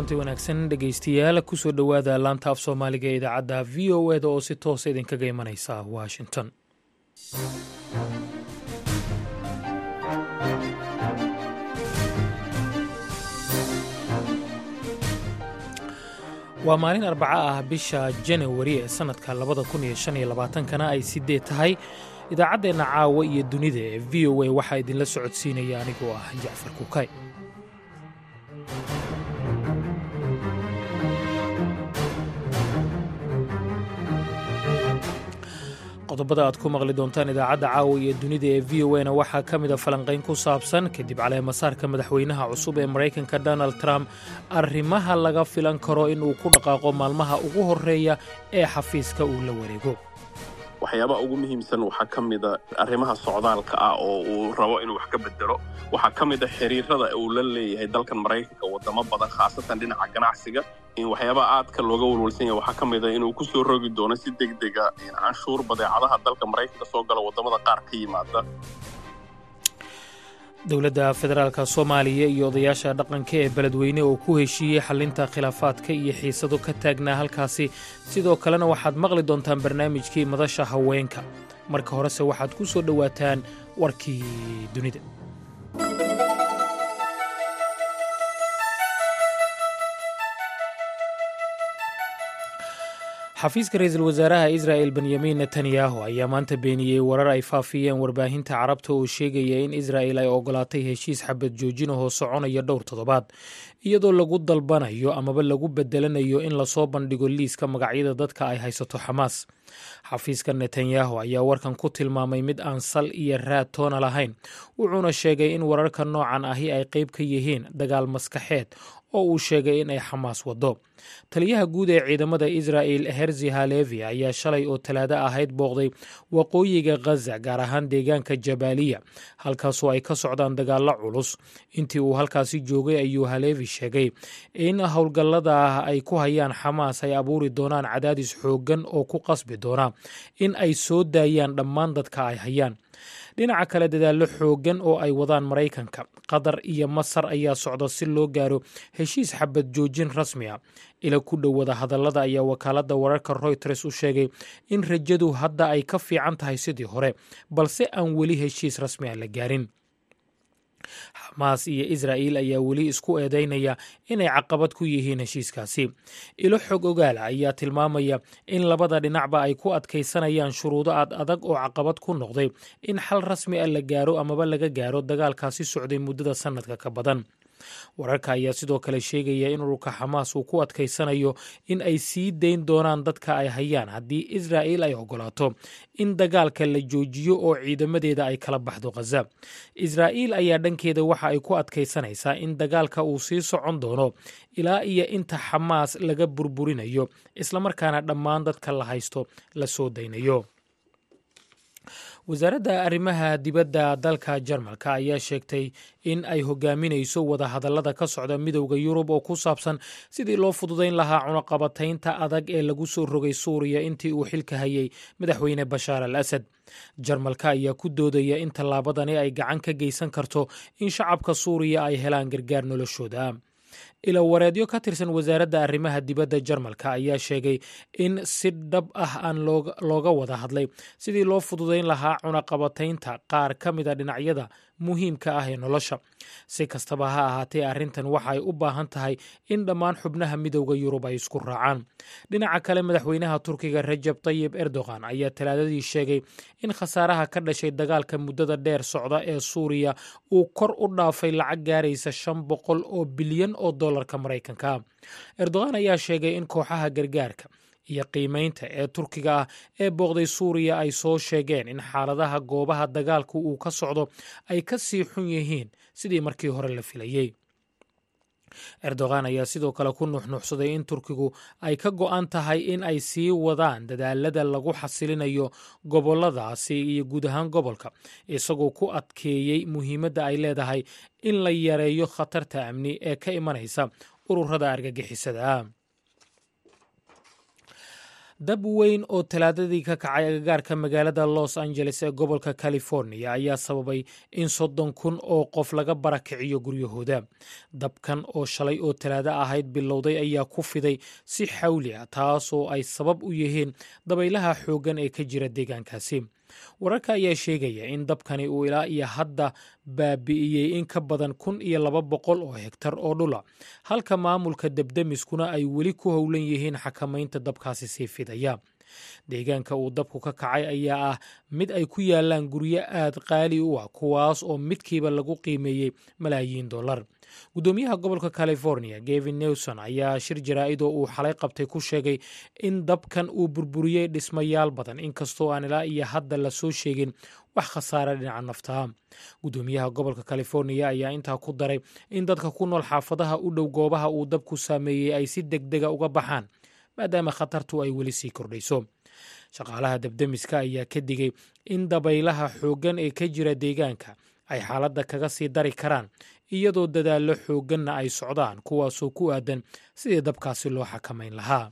kulanti wanaagsan dhegaystayaal kusoo dhowaada laanta af soomaaliga ee idaacadda v o eda oo si toosa idinkaga imanaysa washington waa maalin arbaco ah bisha janawari ee sannadka labada kun iyo shan iyo labaatankana ay sideed tahay idaacaddeenna caawa iyo dunida ee v o a waxaa idinla socodsiinaya anigoo ah jacfar kukay qodobada aad ku maqli doontaan idaacadda caawa iyo dunida ee v o na waxaa ka mid a falanqayn ku saabsan kadib caleemasaarka madaxweynaha cusub ee maraykanka donald trump arrimaha laga filan karo inuu ku dhaqaaqo maalmaha ugu horreeya ee xafiiska uu la wareego waxyaabaha ugu muhiimsan waxaa ka mida arrimaha socdaalka ah oo uu rabo inuu wax ka bedelo waxaa ka mid a xiriirada uu la leeyahay dalkan maraykanka wadamo badan khaasatan dhinaca ganacsiga in waxyaabaha aadka looga walwalsan yahay waxaa ka mid a inuu ku soo rogi doono si degdega canshuur badeecadaha dalka maraykanka soo gala wadamada qaar ka yimaada dowladda federaalka soomaaliya iyo odayaasha dhaqanka ee beledweyne oo ku heshiiyey xalinta khilaafaadka iyo xiisado ka taagnaa halkaasi sidoo kalena waxaad maqli doontaan barnaamijkii madasha haweenka marka horese waxaad ku soo dhowaataan warkii dunida xafiiska ra-iisul wasaaraha israa'el benyamin netanyahu ayaa maanta beeniyey warar ay faafiyeen warbaahinta carabta oo sheegaya in israa'el ay ogolaatay heshiis xabad joojinahoo soconaya dhowr toddobaad iyadoo lagu dalbanayo amaba lagu bedelanayo in lasoo bandhigo liiska magacyada dadka ay haysato xamaas xafiiska netanyahu ayaa warkan ku tilmaamay mid aan sal iyo raad toona lahayn wuxuuna sheegay in wararka noocan ahi ay qayb ka yihiin dagaal maskaxeed oo uu sheegay in ay xamaas waddo taliyaha guud ee ciidamada israa'el herzi halevi ayaa shalay oo talaado ahayd booqday waqooyiga khaza gaar ahaan deegaanka jabaaliya halkaasoo ay ka socdaan dagaallo culus intii uu halkaasi joogay ayuu halevi sheegay in howlgallada ah ay ku hayaan xamaas ay abuuri doonaan cadaadis xooggan oo ku qasbi doona in ay soo daayaan dhammaan dadka ay hayaan dhinaca kale dadaallo xooggan oo ay wadaan maraykanka qatar iyo masar ayaa socda si loo gaaro heshiis xabad joojin rasmi a ila ku dhow wada hadallada ayaa wakaaladda wararka royters u sheegay in rajadu hadda ay ka fiican tahay sidii hore balse aan weli heshiis rasmi a la gaarin xamaas iyo israa'il ayaa weli isku eedeynaya inay caqabad ku yihiin heshiiskaasi ilo xog ogaala ayaa tilmaamaya in labada dhinacba ay ku adkaysanayaan shuruudo ad adag oo caqabad ku noqday in xal rasmi a la gaaro amaba laga gaaro dagaalkaasi socday muddada sannadka ka badan wararka ayaa sidoo kale sheegaya in ururka xamaas uu ku adkaysanayo in ay sii dayn doonaan dadka ay hayaan haddii israa'il ay ogolaato in dagaalka la joojiyo oo ciidamadeeda ay kala baxdo khaza israa'iil ayaa dhankeeda waxa ay ku adkaysanaysaa in dagaalka uu sii socon doono ilaa iyo inta xamaas laga burburinayo islamarkaana dhammaan dadka la haysto la soo daynayo wasaaradda arrimaha dibadda dalka jarmalka ayaa sheegtay in ay hogaaminayso wadahadallada ka socda midowda yurub oo ku saabsan sidii loo fududayn lahaa cunaqabataynta adag ee lagu soo rogay suuriya intii uu xilka hayay madaxweyne bashaar al asad jarmalka ayaa ku doodaya in tallaabadani ay gacan ka geysan karto in shacabka suuriya ay helaan gargaar noloshooda ilo wareedyo ka tirsan wasaaradda arrimaha dibadda jarmalka ayaa sheegay in si dhab ah aan looga wada hadlay sidii loo fududayn lahaa cunaqabataynta qaar ka mida dhinacyada muhiimka ah ee nolosha si kastaba ha ahaatee arrintan waxa ay u baahan tahay in dhammaan xubnaha midowda yurub ay isku raacaan dhinaca kale madaxweynaha turkiga rajab tayib erdogan ayaa talaadadii sheegay in khasaaraha ka dhashay dagaalka muddada dheer socda ee suuriya uu kor u dhaafay lacag gaaraysa shan boqol oo bilyan oo dollarka maraykanka erdogan ayaa sheegay in kooxaha gargaarka iyo qiimaynta ee turkiga ah ee booqday suuriya ay soo sheegeen in xaaladaha goobaha dagaalku uu ka socdo ay ka sii xun yihiin sidii markii hore la filayey erdogan ayaa sidoo kale ku nuxnuxsaday in turkigu ay ka go'an tahay in ay sii wadaan dadaalada lagu xasilinayo goboladaasi iyo guud ahaan gobolka isagoo ku adkeeyey muhiimadda ay leedahay in la yareeyo khatarta amni ee ka imanaysa ururada argagixisada dab weyn oo talaadadii ka kacay agagaarka magaalada los angeles ee gobolka california ayaa sababay in soddon kun oo qof laga barakiciyo guryahooda dabkan oo shalay oo talaado ahayd bilowday ayaa ku fiday si xawli ah taasoo ay sabab u yihiin dabaylaha xooggan ee ka jira deegaankaasi wararka ayaa sheegaya in dabkani uu ilaa iyo hadda baabi'iyey in ka badan kun iyo laba boqol oo hegtar oo dhula halka maamulka debdemiskuna ay weli ku howlan yihiin xakamaynta dabkaasi sii fidaya deegaanka uu dabku ka kacay ayaa ah mid ay ku yaalaan guryo aad qaali u ah kuwaas oo midkiiba lagu qiimeeyey malaayiin dollar guddoomiyaha gobolka california gevin newson ayaa shir jaraa'id oo uu xalay qabtay ku sheegay in dabkan uu burburiyey dhismayaal badan inkastoo aan ilaa iyo hadda la soo sheegin wax khasaare dhinaca naftaha guddoomiyaha gobolka californiya ayaa intaa ku daray in dadka ku nool xaafadaha u dhow goobaha uu dabku saameeyey ay si deg dega uga baxaan maadaama khatartu ay weli sii kordhayso shaqaalaha debdemiska ayaa ka digay in dabaylaha xooggan ee ka jira deegaanka ay xaaladda kaga sii dari karaan iyadoo dadaallo xoogganna ay socdaan kuwaasoo ku aadan sidii dabkaasi loo xakamayn lahaa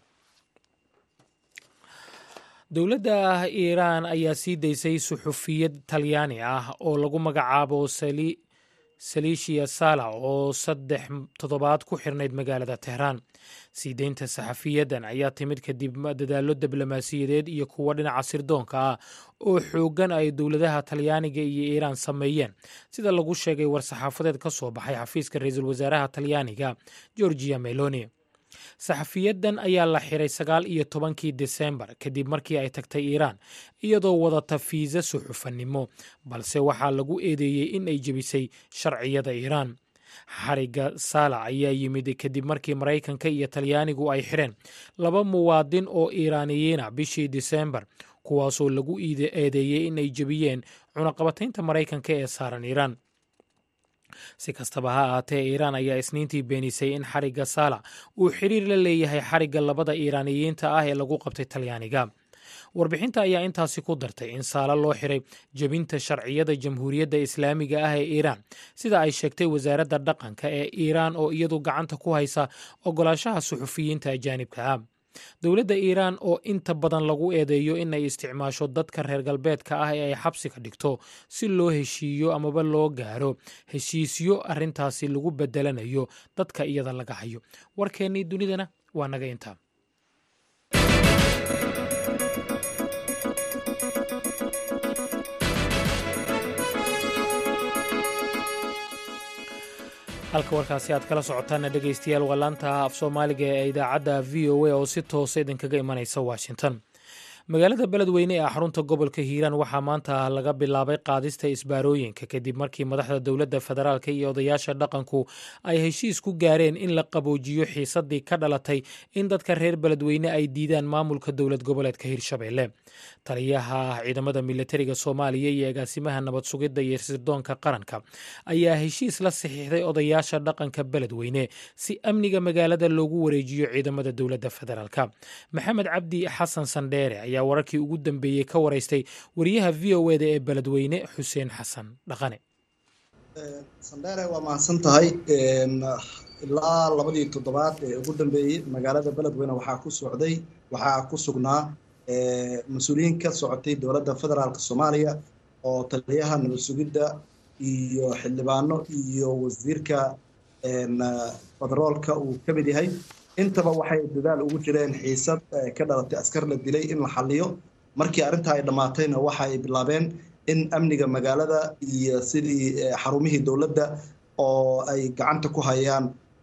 dowladda iiraan ayaa sii daysay suxufiyad talyaani ah oo lagu magacaabo saliishiya sala oo saddex toddobaad ku xirnayd magaalada tehraan sii deynta saxafiyadan ayaa timid kadib dadaallo diblomaasiyadeed iyo kuwo dhinaca sirdoonka ah oo xooggan ay dowladaha talyaaniga iyo iiraan sameeyeen sida lagu sheegay war-saxaafadeed ka soo baxay xafiiska ra-iisul wasaaraha talyaaniga georgia meloni saxafiyadan ayaa la xiray sagaal iyo tobankii desembar kadib markii ay tagtay iiraan iyadoo wadata fiisa suxufanimo balse waxaa lagu eedeeyey in ay jebisay sharciyada iiraan xariga saalac ayaa yimid kadib markii maraykanka iyo talyaanigu ay xireen laba muwaadin oo iiraaniyiina bishii disembar kuwaasoo lagu eedeeyey in ay jebiyeen cunaqabataynta maraykanka ee saaran iiraan si kastaba ha ahaatee iiraan ayaa isniintii beenisay in xarigga saalac uu xiriir la leeyahay xarigga labada iiraaniyiinta ah ee lagu qabtay talyaaniga warbixinta ayaa intaasi ku dartay in saala loo xiray jebinta sharciyada jamhuuriyadda islaamiga ah ee iiraan sida ay sheegtay wasaaradda dhaqanka ee iiraan oo iyadu gacanta ku haysa ogolaanshaha suxufiyiinta ajaanibka ah dowladda iiraan oo inta badan lagu eedeeyo inay isticmaasho dadka reer galbeedka ah ee ay xabsiga dhigto si loo heshiiyo amaba loo gaaro heshiisyo arrintaasi lagu bedelanayo dadka iyada laga hayo warkeennii dunidana waa naga intaa halka warkaasi aad kala socotaana dhegaystayaal waa laanta af soomaaliga ee idaacadda v o a oo si toosa idinkaga imanaysa washington magaalada beledweyne ee xarunta gobolka hiiraan waxaa maanta laga bilaabay qaadista isbaarooyinka kadib markii madaxda dowladda federaalk iyo odayaasha dhaqanku ay heshiis ku gaareen in la qaboojiyo xiisadii ka dhalatay in dadka reer beledweyne ay diidaan maamulka dowlad goboleedka hirshabelle taliyaha ciidamada militariga soomaaliya iyo agaasimaha nabad sugidda iyo sirdoonka qaranka ayaa heshiis la saxiixday odayaasha dhaqanka beledweyne si amniga magaalada loogu wareejiyo ciidamada dowladda federaalk maxamed cabdi xasan sandheere ayaa wararkii ugu dambeeyey ka waraystay wariyaha v o eda ee beledweyne xuseen xasan dhaqane sandheere waa mahadsan tahay ilaa labadii toddobaad ee ugu dambeeyey magaalada beledweyne waxaa ku socday waxaa ku sugnaa mas-uuliyiin ka socotay dowladda federaalk soomaaliya oo taliyaha nabad sugidda iyo xildhibaano iyo wasiirka federoolka uu ka mid yahay intaba waxay dadaal ugu jireen xiisad ka dhalatay askar la dilay in la xaliyo markii arrintaa ay dhammaatayna waxa ay bilaabeen in amniga magaalada iyo sidii xarumihii dowladda oo ay gacanta ku hayaan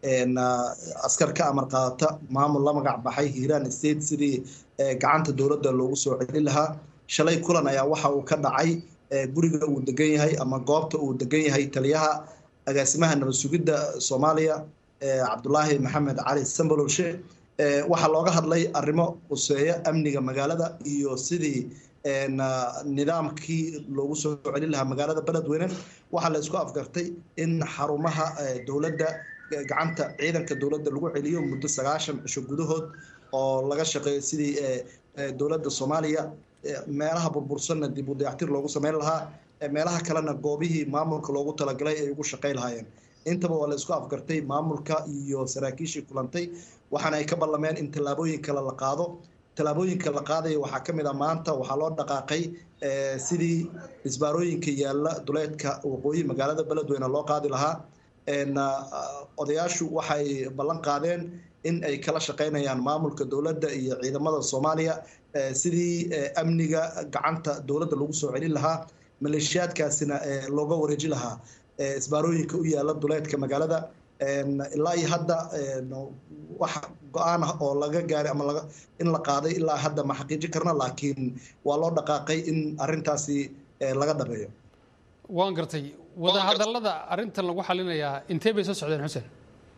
askar ka amar qaadata maamul la magac baxay hiiraan state sidii gacanta dowladda loogu soo celin lahaa shalay kulan ayaa waxa uu ka dhacay guriga uu degan yahay ama goobta uu degan yahay taliyaha agaasimaha nabad sugidda soomaaliya cabdulaahi maxamed cali sambalowshe waxaa looga hadlay arrimo quseeya amniga magaalada iyo sidii nidaamkii loogu soo celin lahaa magaalada beledweyne waxaa la isku afgartay in xarumaha dowladda gacanta ciidanka dowladda lagu celiyo muddo sagaashan cisho gudahood oo laga shaqeeyo sidii dowladda soomaaliya meelaha burbursanna dib u dayactir loogu sameyn lahaa meelaha kalena goobihii maamulka loogu talagalay ay ugu shaqey lahaayeen intaba waa la isku afgartay maamulka iyo saraakiishii kulantay waxaana ay ka ballameen in tallaabooyin kale la qaado tallaabooyinka la qaadaya waxaa ka mid ah maanta waxaa loo dhaqaaqay sidii isbaarooyinka yaalla duleedka waqooyi magaalada beledweyne loo qaadi lahaa odayaashu waxay ballan qaadeen in ay kala shaqaynayaan maamulka dowladda iyo ciidamada soomaaliya sidii amniga gacanta dowladda lagu soo celin lahaa maleeshiyaadkaasina looga wareeji lahaa isbaarooyinka u yaalla duleedka magaalada ilaa iyo hadda wax go-aan ah oo laga gaaray ama in la qaaday ilaa hadda ma xaqiijin karna laakiin waa loo dhaqaaqay in arrintaasi laga dhabeeyo waan gartay wadahadallada arrintan lagu xalinayaa intee bay soo socdeen xuseen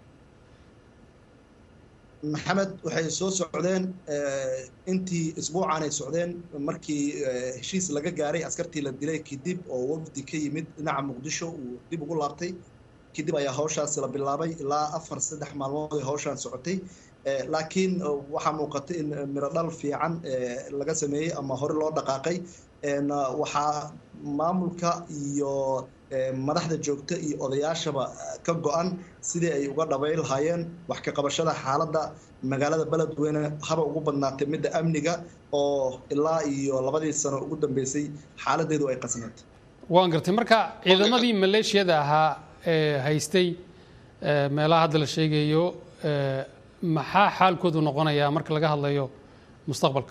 maxamed waxay soo socdeen intii isbuucan ay socdeen markii heshiis laga gaaray askartii la dilay kadib oo wafdi ka yimid dhinaca muqdisho uu dib ugu laabtay kadib ayaa hawshaasi la bilaabay ilaa afar saddex maalmood ay hawshaan socotay laakiin waxaa muuqata in miro dhal fiican laga sameeyey ama hore loo dhaqaaqay waxaa maamulka iyo madaxda joogta iyo odayaashaba ka go-an sidii ay uga dhabay lahaayeen wax ka qabashada xaaladda magaalada beledweyne haba ugu badnaatay midda amniga oo ilaa iyo labadii sano ugu dambeysay xaaladeedu ay qasneed waan gartay marka ciidamadii maleeshiyada ahaa ee haystay meelaha hadda la sheegayo maxaa xaalkoodu noqonayaa marka laga hadlayo mustaqbalka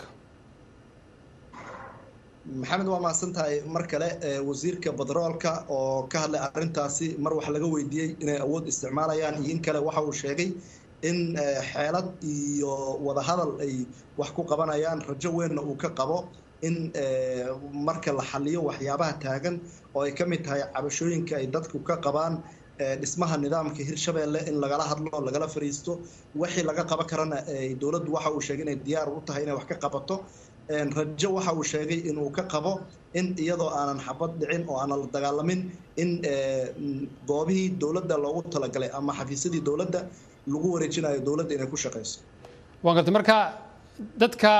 maxamed waa mahadsan tahay mar kale wasiirka batroolka oo ka hadlay arrintaasi mar wax laga weydiiyey inay awood isticmaalayaan iyo in kale waxa uu sheegay in xeelad iyo wadahadal ay wax ku qabanayaan rajo weynna uu ka qabo in marka la xaliyo waxyaabaha taagan oo ay ka mid tahay cabashooyinka ay dadku ka qabaan dhismaha nidaamka hirshabeelle in lagala hadlo lagala fariisto wixii laga qaban karana dowladdu waxa uu sheegay inay diyaar u tahay inay wax ka qabato rajo waxa uu sheegay inuu ka qabo in iyadoo aanan xabad dhicin oo aanan la dagaalamin in goobihii dowladda loogu talagalay ama xafiisyadii dowladda lagu wareejinayo dowladda inay ku shaqayso waan gartay marka dadka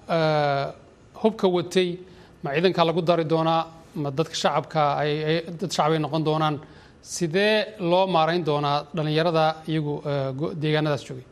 hubka watay ma ciidankaa lagu dari doonaa ma dadka shacabka ay dad shacab ay noqon doonaan sidee loo maarayn doonaa dhallinyarada iyagu deegaanadaas joogay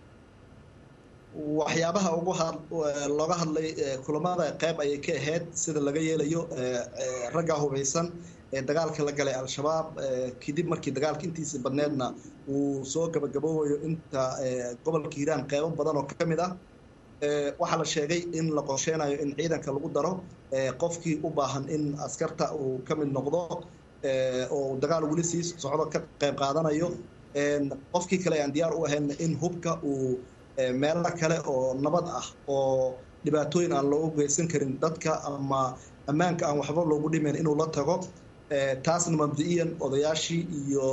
waxyaabaha ugu looga hadlay kulamada qayb ayay ka ahayd sida laga yeelayo ragga hubaysan ee dagaalka la galay al-shabaab kadib markii dagaalka intiisa badneedna uu soo gabagaboobayo inta gobolka hiiraan qaybo badan oo ka mid ah waxaa la sheegay in la qorsheynayo in ciidanka lagu daro qofkii u baahan in askarta uu ka mid noqdo oo dagaal weli sii socdo ka qayb qaadanayo qofkii kale aan diyaar u ahayn in hubka uu meelo kale oo nabad ah oo dhibaatooyin aan loogu geysan karin dadka ama ammaanka aan waxba loogu dhimayn inuu la tago taasna mabdi-iyan odayaashii iyo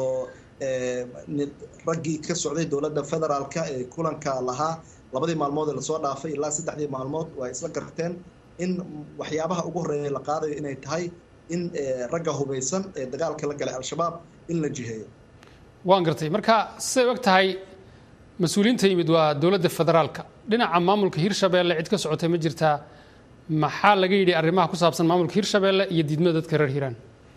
raggii ka socday dowladda federaalka ee kulanka lahaa labadii maalmood ee lasoo dhaafay ilaa saddexdii maalmood waa isla garteen in waxyaabaha ugu horreeya la qaadayo inay tahay in ragga hubaysan ee dagaalka la galay al-shabaab in la jiheeyo waan gartay marka siday og tahay mas-uuliyiinta yimid waa dowladda federaalka dhinaca maamulka hirshabeelle cid ka socotay ma jirtaa maxaa laga yidhi arrimaha ku saabsan maamulka hirshabeelle iyo diidmada dadka reer hiiraan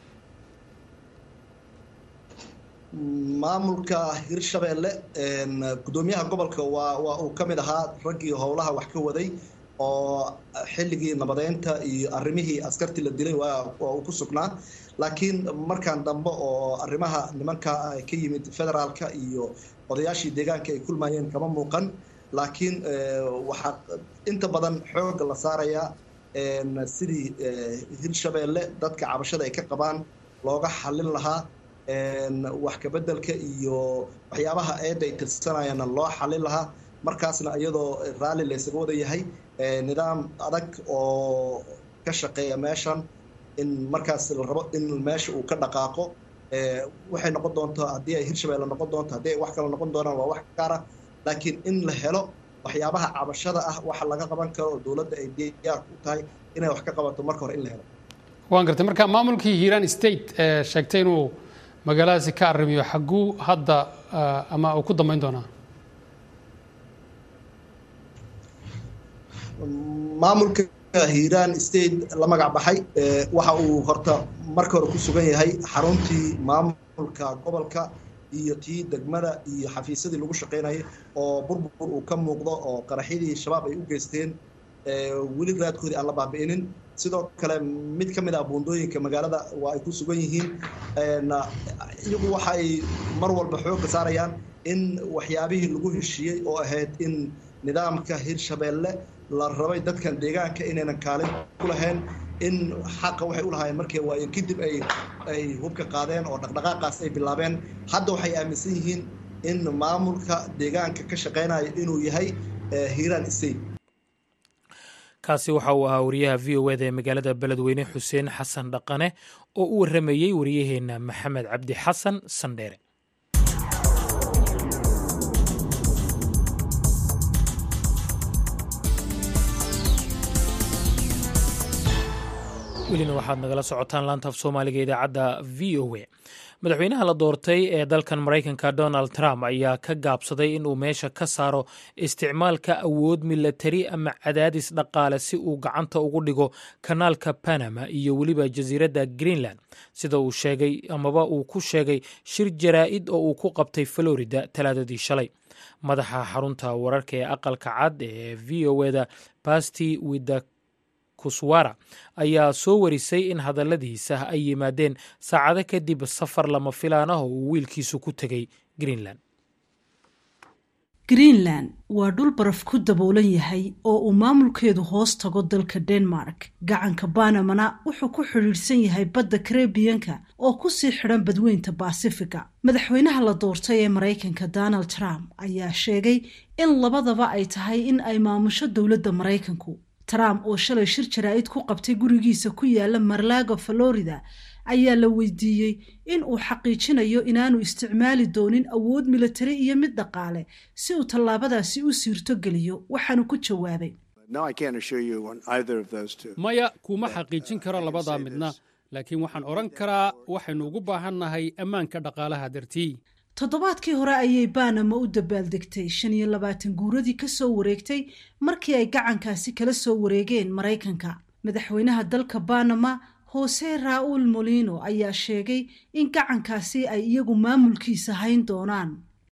maamulka hirshabeelle guddoomiyaha gobolka waa waa uu ka mid ahaa raggii howlaha wax ka waday oo xilligii nabadeynta iyo arrimihii askartii la dilay waa uu ku sugnaa laakiin markaan dambe oo arrimaha nimanka ka yimid federaalka iyo odayaashii deegaanka ay kulmayeen kama muuqan laakiin waxaa inta badan xooga la saarayaa sidii hirshabeelle dadka cabashada ay ka qabaan looga xallin lahaa wax kabedelka iyo waxyaabaha eedda ay tirsanayana loo xallin lahaa markaasna iyadoo raalli laysaga wada yahay nidaam adag oo ka shaqeeya meeshan in markaas la rabo in meesha uu ka dhaqaaqo waxay noqon doontaa haddii ay hirshabeelle noqon doonto haddii ay wax kale noqon doonaan waa wax gaara laakiin in la helo waxyaabaha cabashada ah waxa laga qaban karo oo dowladda ay diyaar ku tahay inay wax ka qabato marka hore in la helo waan gartay marka maamulkii hiiraan state sheegtay inuu magaaladaasi ka arrimiyo xagguu hadda ama uu ku dambeyn doonaa maamulka hiiraan state la magac baxay waxa uu horta marka hore ku sugan yahay xaruntii maamulka gobolka iyo tii degmada iyo xafiisyadii lagu shaqaynayay oo burbur uu ka muuqdo oo qaraxyadii shabaab ay u geysteen weli raadkoodii aan la baabi'inin sidoo kale mid ka mid ah buundooyinka magaalada waa ay ku sugan yihiin iyagu waxa ay mar walba xoogga saarayaan in waxyaabihii lagu heshiiyey oo ahayd in nidaamka hirshabeelle la rabay dadkan deegaanka inaynan kaalin ku lahayn in xaqa waxay u lahaayeen markay waayeen kadib ay ay hubka qaadeen oo dhaqdhaqaaqaas ay bilaabeen hadda waxay aaminsan yihiin in maamulka deegaanka ka shaqaynaya inuu yahay hiiraan state kaasi waxa uu ahaa wariyaha v o eda ee magaalada beledweyne xuseen xasan dhaqane oo u warramayey wariyaheenna maxamed cabdi xasan sandheere welina waxaad nagala socotaan laanta af soomaaliga idaacadda v o a madaxweynaha la doortay ee dalkan maraykanka donald trump ayaa ka gaabsaday inuu meesha ka saaro isticmaalka awood milatari ama cadaadis dhaqaale si uu gacanta ugu dhigo kanaalka panama iyo weliba jasiiradda greenland sida uu sheegay amaba uu ku sheegay shir jaraa'id oo uu ku qabtay florida talaadadii shalay madaxa xarunta wararka ee aqalka cad ee v o eda basti wida kuswara ayaa soo warisay in hadalladiisa ay yimaadeen saacado kadib safar lama filaan ah oo uu wiilkiisu ku tegay greenland greenland waa dhul baraf ku daboolan yahay oo uu maamulkeedu hoos tago dalka denmark gacanka banamana wuxuu ku xidhiidhsan yahay badda karebiyanka oo kusii xidhan badweynta baasifiga madaxweynaha la doortay ee maraykanka donald trump ayaa sheegay in labadaba ay tahay in ay maamusho dowladda maraykanku trump oo shalay shir jaraa'id ku qabtay gurigiisa ku yaala marlago florida ayaa la weydiiyey in uu xaqiijinayo inaanu isticmaali doonin awood militari iyo mid dhaqaale si uu tallaabadaasi u siirto geliyo waxaanu ku jawaabay maya kuma xaqiijin karo labadaa midna laakiin waxaan odhan karaa waxaynu ugu baahannahay ammaanka dhaqaalaha dartii toddobaadkii hore ayay banama u dabaaldegtay shan iyo labaatan guuradii ka soo wareegtay markii ay gacankaasi kala soo wareegeen maraykanka madaxweynaha dalka banama hose raul molino ayaa sheegay in gacankaasi ay iyagu maamulkiisa hayn doonaan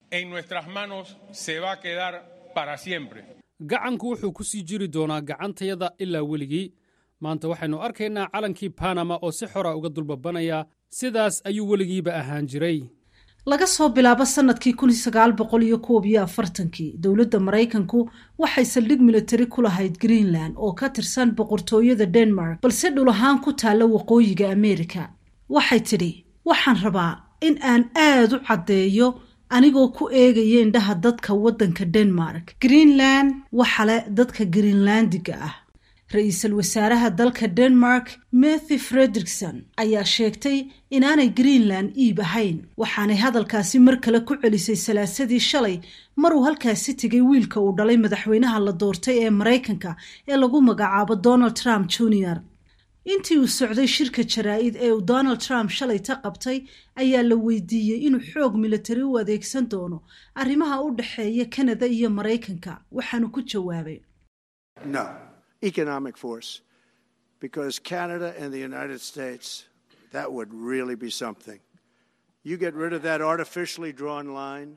gacanku wuxuu ku sii jiri doonaa gacantayada ilaa weligii maanta waxaynu arkaynaa calankii banama oo si xora uga dulbabanaya sidaas ayuu weligiiba ahaan jiray laga soo bilaabo sanadkii kun sagaal boqol iyo koob iyo afartankii dowladda maraykanku waxay saldhig militari ku lahayd greenland oo ka tirsan boqortooyada denmark balse dhul ahaan ku taalla waqooyiga ameerika waxay tidhi waxaan rabaa in aan aad u caddeeyo anigoo ku eegaya indhaha dadka waddanka denmark greenland waxa leh dadka greenlandiga ah ra-iisul wasaaraha dalka denmark mathy frederikson ayaa sheegtay inaanay greenland iib ahayn waxaanay hadalkaasi mar kale ku celisay salaasadii shalay maruu halkaasi tegay wiilka uu dhalay madaxweynaha la doortay ee maraykanka ee lagu magacaabo donald trump junior intii uu socday shirka jaraa'id ee uu donald trump shalay ta qabtay ayaa la weydiiyey inuu xoog militari u adeegsan doono arrimaha u dhexeeya kanada iyo maraykanka waxaanu ku jawaabay economic force because Canada and the United States, that would really be something. You get rid of that artificially drawn line.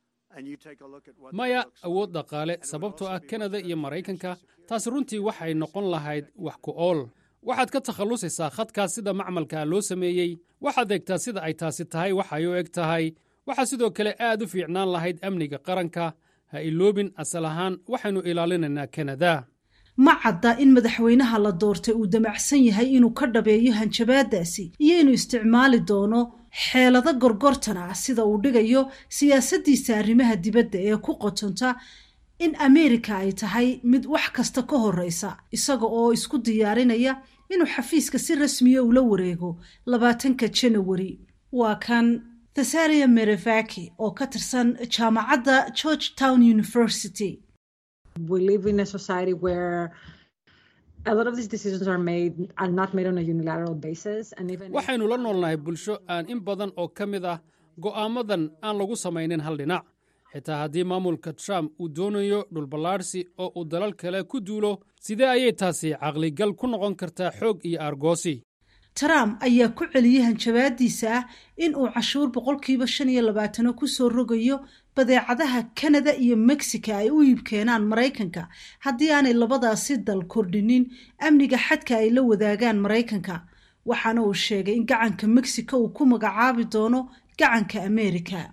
maya awood dhaqaale sababtoo ah kanada iyo maraykanka taas runtii waxay noqon lahayd wax ku ool waxaad ka takhallusaysaa khadkaas sida macmalkaa loo sameeyey waxaad eegtaa sida ay taasi tahay waxay u eg tahay waxaa sidoo kale aad u fiicnaan lahayd amniga qaranka ha iloobin asal ahaan waxaynu ilaalinaynaa kanada ma cadda in madaxweynaha la doortay uu damacsan yahay inuu ka dhabeeyo hanjabaadaasi iyo inuu isticmaali doono xeelado gorgortan ah sida uu dhigayo siyaasaddiisa arrimaha dibadda ee ku qotonta in ameerika ay tahay mid wax kasta ka horreysa isaga oo isku diyaarinaya inuu xafiiska si rasmiya ula wareego labaatanka janawari waa kan thesalia merevaki oo ka tirsan jaamacadda george town university we live in a society where a lot of these decisions are made are not made on a unilateral basis and even waxaynu la noolnahay bulsho aan in badan oo ka mid ah go'aamadan aan lagu samaynin hal dhinac xitaa haddii maamulka trump uu doonayo dhulballaadhsi oo uu dalal kale ku duulo sidee ayay taasi caqligal ku noqon kartaa xoog iyo aargoosi trump ayaa ku celiyey hanjabaadiisa ah in uu cashuur boqolkiiba shan iyo labaatano kusoo rogayo badeecadaha canada iyo mexico ay u iibkeenaan maraykanka haddii aanay labadaasi dal kordhinin amniga xadka ay la wadaagaan maraykanka waxaana uu sheegay in gacanka mexico uu ku magacaabi doono gacanka america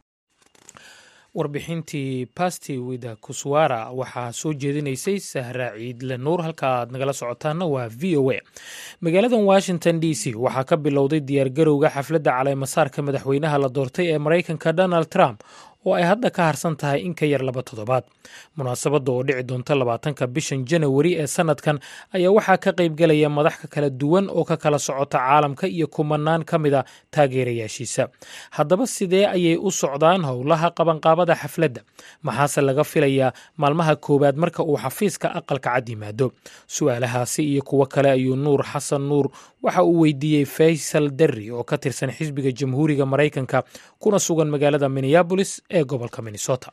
warbixintii basti wida kuswara waxaa soo jeedinaysay sahra ciidle nuur halka aad nagala socotaana waa v o a magaaladan washington d c waxaa ka bilowday diyaargarowga xafladda caleemasaarka madaxweynaha la doortay ee maraykanka donald trump oo ay hadda ka harsan tahay in ka yar laba toddobaad munaasabadda oo dhici doonta labaatanka bishan janawari ee sanadkan ayaa waxaa ka qaybgelaya madax ka kala duwan oo ka kala socota caalamka iyo kumanaan ka mida taageerayaashiisa haddaba sidee ayay u socdaan howlaha qabanqaabada xafladda maxaase laga filayaa maalmaha koowaad marka uu xafiiska aqalka cad yimaado su-aalahaasi iyo kuwo kale ayuu nuur xasan nuur waxa uu weydiiyey faysal derri oo ka tirsan xisbiga jamhuuriga maraykanka kuna sugan magaalada minneabolis ee gobolka minnesota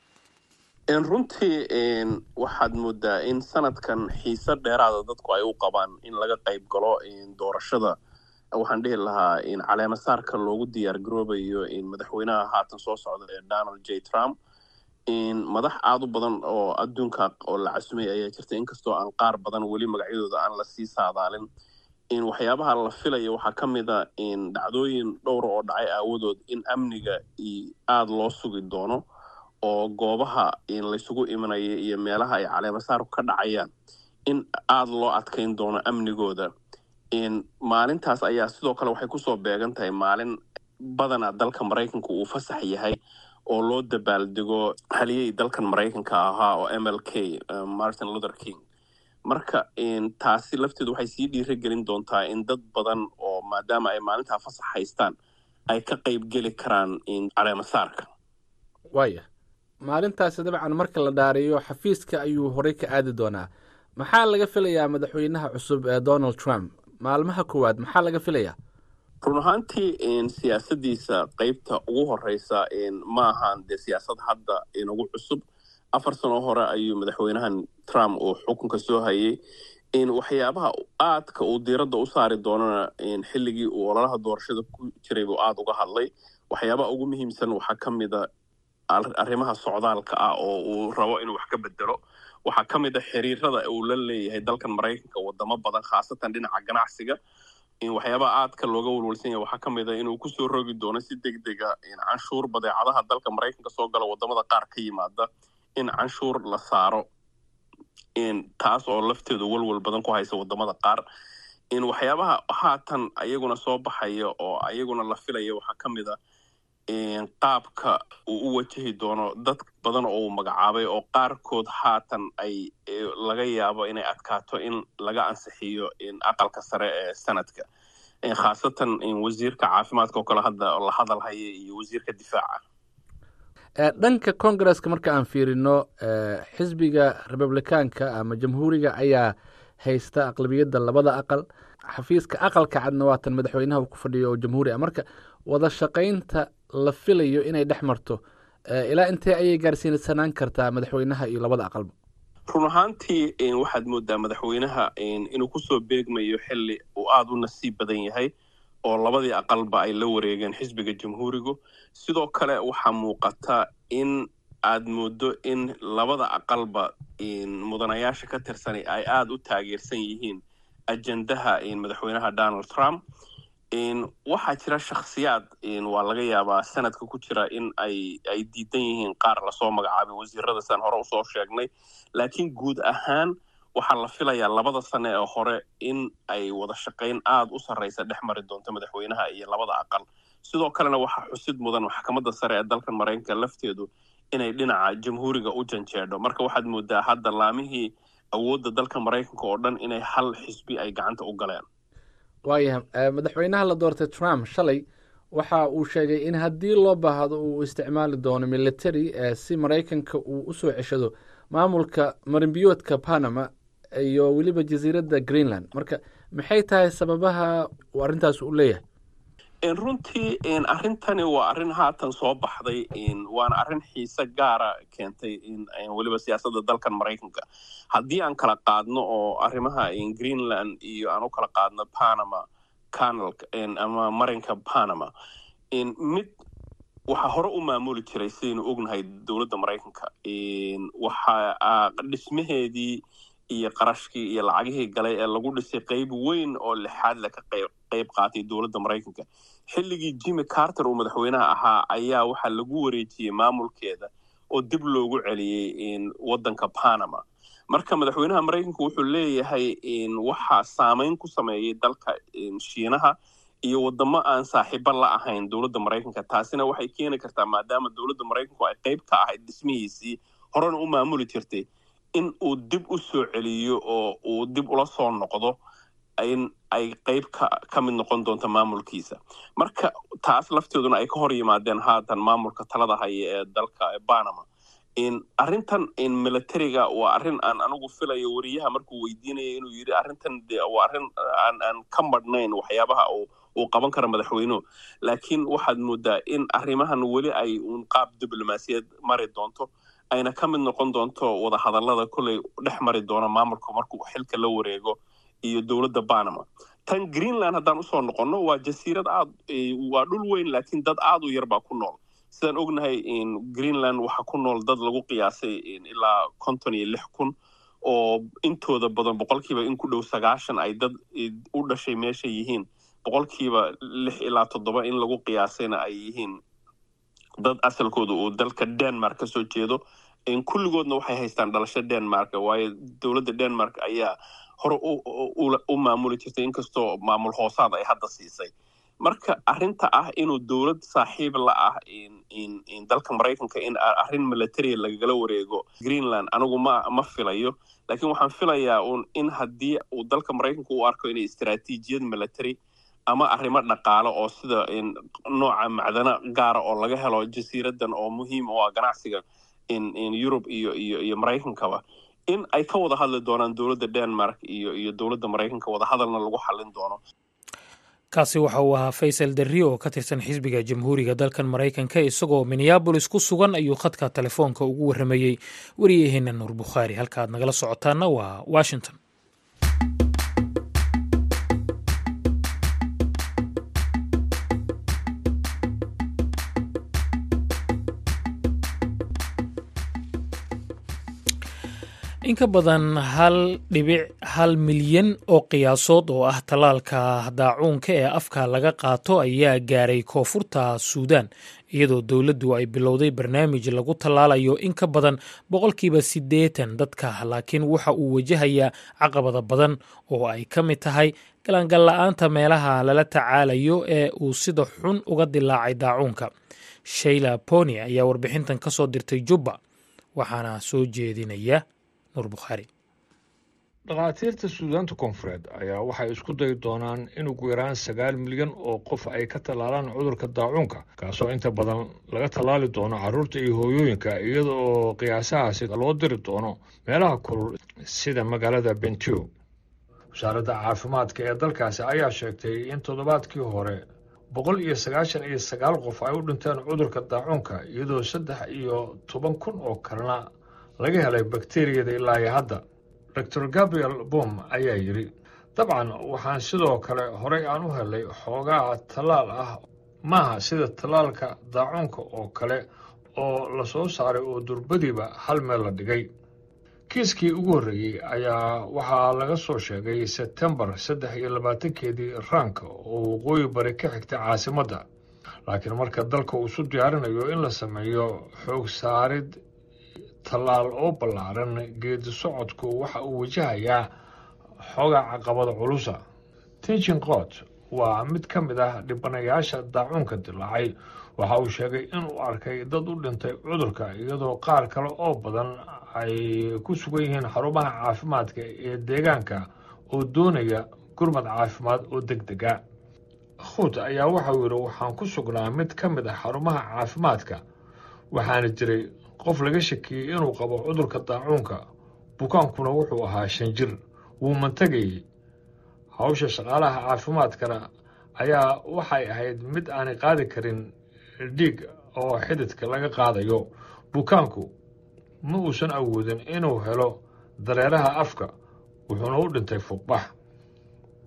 runtii waxaad moodaa in sanadkan xiise dheeraada dadku ay u qabaan in laga qayb galo doorashada waxaan dhihi lahaa caleemasaarka loogu diyaar garoobayo madaxweynaha haatan soo socda ee donald j trump madax aada u badan oo adduunka oo la casumay ayaa jirta inkastoo aan qaar badan weli magacyadooda aan lasii saadaalin waxyaabaha la filaya waxaa ka mid a dhacdooyin dhowra oo dhacay aawadood in amniga aada loo sugi doono oo goobaha laysugu imanaya iyo meelaha ay caleemasaarku ka dhacayaan in aada loo adkayn doono amnigooda maalintaas ayaa sidoo kale waxay kusoo beegan tahay maalin badana dalka maraykanka uu fasax yahay oo loo dabaaldego haliyey dalkan maraykanka ahaa oo m l k martin luther king marka taasi lafteedu waxay sii dhiira gelin doontaa in dad badan oo maadaama ay maalintaa fasax haystaan ay ka qayb geli karaan caleemasaarka waaya maalintaasi dabcan marka la dhaariyo xafiiska ayuu horey ka aadi doonaa maxaa laga filayaa madaxweynaha cusub ee donald trump maalmaha koowaad maxaa laga filayaa run ahaantii siyaasadiisa qeybta ugu horeysa ma ahaan dee siyaasad hadda inagu cusub afar sano hore ayuu madaxweynahan trump uu xukunka soo hayay waxyaabaha aadka uu diiradda u saari doonana xilligii uu ololaha doorashada ku jiray buu aada uga hadlay waxyaabaha ugu muhiimsan waxaa ka mida arrimaha socdaalka ah oo uu rabo inuu wax ka bedelo waxaa ka mid a xiriirada uu la leeyahay dalkan maraykanka wadamo badan khaasatan dhinaca ganacsiga waxyaabaha aadka looga walwalsan yahay waxaa ka mid a inuu kusoo rogi doono si deg dega canshuur badeecadaha dalka maraykanka soo gala wadamada qaar ka yimaada in canshuur la saaro taas oo lafteedu walwal badan ku haysa wadamada qaar waxyaabaha haatan ayaguna soo baxaya oo ayaguna la filaya waxaa ka mid a qaabka uu u wajahi doono dad badan oo uu magacaabay oo qaarkood haatan ay laga yaabo inay adkaato in laga ansixiyo aqalka sare ee sanadka khaasatan wasiirka caafimaadka oo kale hadda la hadal haya iyo wasiirka difaaca dhanka congaresska marka aan fiirino xisbiga republikaanka ama jamhuuriga ayaa haysta aqlabiyadda labada aqal xafiiska aqalka cadna waatan madaxweynaha uu ku fadhiyo oo jamhuuri ah marka wada shaqaynta la filayo inay dhex marto ilaa intee ayay gaarsiinsanaan kartaa madaxweynaha iyo labada aqalba run ahaantii waxaad moodaa madaxweynaha inuu kusoo beegmayo xili uu aada u nasiib badan yahay oo labadii aqalba ay la wareegeen xisbiga jamhuurigu sidoo kale waxaa muuqata in aad moodo in labada aqalba mudanayaasha ka tirsan ay aada u taageersan yihiin ajendaha madaxweynaha donald trump waxaa jira shakhsiyaad waa laga yaabaa sanadka ku jira in ay ay diidan yihiin qaar lasoo magacaabay wasiirada san hore usoo sheegnay laakiin guud ahaan waxaa la filayaa labada sane ee hore in ay wada shaqayn aada u sarreysa dhex mari doonto madaxweynaha iyo labada aqal sidoo kalena waxaa xusid mudan maxkamadda sare ee dalkan maraykanka lafteedu inay dhinaca jamhuuriga u janjeedho marka waxaad moodaa hadda laamihii awoodda dalka maraykanka oo dhan inay hal xisbi ay gacanta u galeen waayahay madaxweynaha la doortay trump shalay waxa uu sheegay in haddii loo baahdo uu isticmaali doono military si maraykanka uu usoo ceshado maamulka marinbiyoodka panama iyo weliba jasiiradda greenland marka maxay tahay sababaha uu arrintaas u leeyahay runtii arrintani waa arrin haatan soo baxday waana arrin xiise gaara keentay weliba siyaasadda dalkan maraykanka haddii aan kala qaadno oo arrimaha greenland iyo aan u kala qaadno panama canal ama marinka panama mid waxaa hore u maamuli jiray sidaynu ognahay dowladda maraykanka waxa dhismaheedii iyo qarashkii iyo lacagihii galay ee lagu dhisay qayb weyn oo lixaad le ka qayb qaatay dowladda maraykanka xilligii jimmy carter uu madaxweynaha ahaa ayaa waxaa lagu wareejiyey maamulkeeda oo dib loogu celiyey waddanka panama marka madaxweynaha maraykanka wuxuu leeyahay waxaa saameyn ku sameeyey dalka shiinaha iyo wadamo aan saaxiibo la ahayn dowladda maraykanka taasina waxay keeni kartaa maadaama dowladda maraykanku ay qayb ka ahayd dhismihiisii horena u maamuli jirtay in uu dib u soo celiyo oo uu dib ula soo noqdo in ay qayb ka ka mid noqon doonto maamulkiisa marka taas lafteeduna ay ka hor yimaadeen haatan maamulka talada haya ee dalka panama arrintan militariga waa arrin aan anigu filayo wariyaha markuu weydiinaya inuu yidhi arrintan de waa arrin aan aan ka madhnayn waxyaabaha uu uu qaban karo madaxweynuhu laakiin waxaad moodaa in arrimahan weli ay uun qaab diblomaasiyad mari doonto ayna ka mid noqon doonto wadahadallada kolley dhex mari doona maamulka markuu xilka la wareego iyo dowladda panama tan greenland haddaan usoo noqonno waa jasiirad aad waa dhul weyn laakiin dad aad u yar baa ku nool sidaan ognahay greenland waxaa ku nool dad lagu qiyaasay ilaa konton iyo lix kun oo intooda badan boqolkiiba in ku dhow sagaashan ay dad u dhashay meesha yihiin boqolkiiba lix ilaa toddoba in lagu qiyaasayna ay yihiin dad asalkooda uu dalka denmark ka soo jeedo kulligoodna waxay haystaan dhalasho denmark waayo dowladda denmark ayaa hore u maamuli jirtay inkastoo maamul hoosaad ay hadda siisay marka arrinta ah inuu dowlad saaxiib la ah dalka maraykanka in arrin military lagala wareego greenland anigu ma ma filayo laakiin waxaan filayaa un in haddii uu dalka maraykanka u arko inay istaraatiijiyad military ama arrimo dhaqaale oo sida nooca macdano gaara oo laga helo jasiiradan oo muhiim u ah ganacsiga yurub iyo iyo iyo maraykankaba in ay ka wada hadli doonaan dowladda denmark iyo iyo dowladda maraykanka wadahadalna lagu xallin doono kaasi waxa uu ahaa faysal darri oo ka tirsan xisbiga jamhuuriga dalkan maraykanka isagoo minneabolis ku sugan ayuu khadka telefoonka ugu warramayey wariyaheena nuur bukhaari halka aad nagala socotaana waa washington in ka badan hal dhibic hal milyan oo qiyaasood oo ah tallaalka daacuunka ee afka laga qaato ayaa gaaray koonfurta suudaan iyadoo dowladdu ay bilowday barnaamij lagu tallaalayo in ka badan boqolkiiba siddeetan dadka laakiin waxa uu wajahayaa caqabada badan oo ay ka mid tahay galangal-la'aanta meelaha lala tacaalayo ee uu sida xun uga dilaacay daacuunka shayla poni ayaa warbixintan ka soo dirtay jubba waxaana soo jeedinaya dhakhaatiirta suudaanta koonfureed ayaa waxay isku dayi doonaan in ugu yaraan sagaal milyan oo qof ay ka tallaalaan cudurka daacuunka kaasoo inta badan laga tallaali doono carruurta iyo hooyooyinka iyada oo qiyaasahaasi loo diri doono meelaha kulul sida magaalada bentio wasaaradda caafimaadka ee dalkaasi ayaa sheegtay in toddobaadkii hore boqol iyo sagaashan iyo sagaal qof ay u dhinteen cudurka daacuunka iyadoo saddex iyo toban kun oo kalena laga helay bakteriyada ilaa iyo hadda doctor gabriel bom ayaa yidhi dabcan waxaan sidoo kale horey aan u helay xoogaa tallaal ah maaha sida tallaalka daacuunka oo kale oo la soo saaray oo durbadiiba hal meel la dhigay kiiskii ugu horreeyey ayaa waxaa laga soo sheegay sebtembar saddex iyo labaatankeedii raanka oo waqooyi bari ka xigta caasimadda laakiin marka dalka uu isu diyaarinayo in la sameeyo xoog saarid tallaal oo ballaaran geedi socodku waxa uu wajahayaa xooga caqabada culusa tinchin qoot waa mid ka mid ah dhibanayaasha daacuunka dilaacay waxa uu sheegay inuu arkay dad u dhintay cudurka iyadoo qaar kale oo badan ay ku sugan yihiin xarumaha caafimaadka ee deegaanka oo doonaya gurmad caafimaad oo deg dega khuut ayaa waxauu yidhi waxaan ku sugnaa mid ka mid ah xarumaha caafimaadka waxaana jiray qof laga shakiyey inuu qabo cudurka daacuunka bukaankuna wuxuu ahaa shan jir wuu mantagayey hawsha shaqaalaha caafimaadkana ayaa waxay ahayd mid aanay qaadi karin dhiig oo xididka laga qaadayo bukaanku ma uusan awoodin inuu helo dareeraha afka wuxuuna u dhintay fuuqbax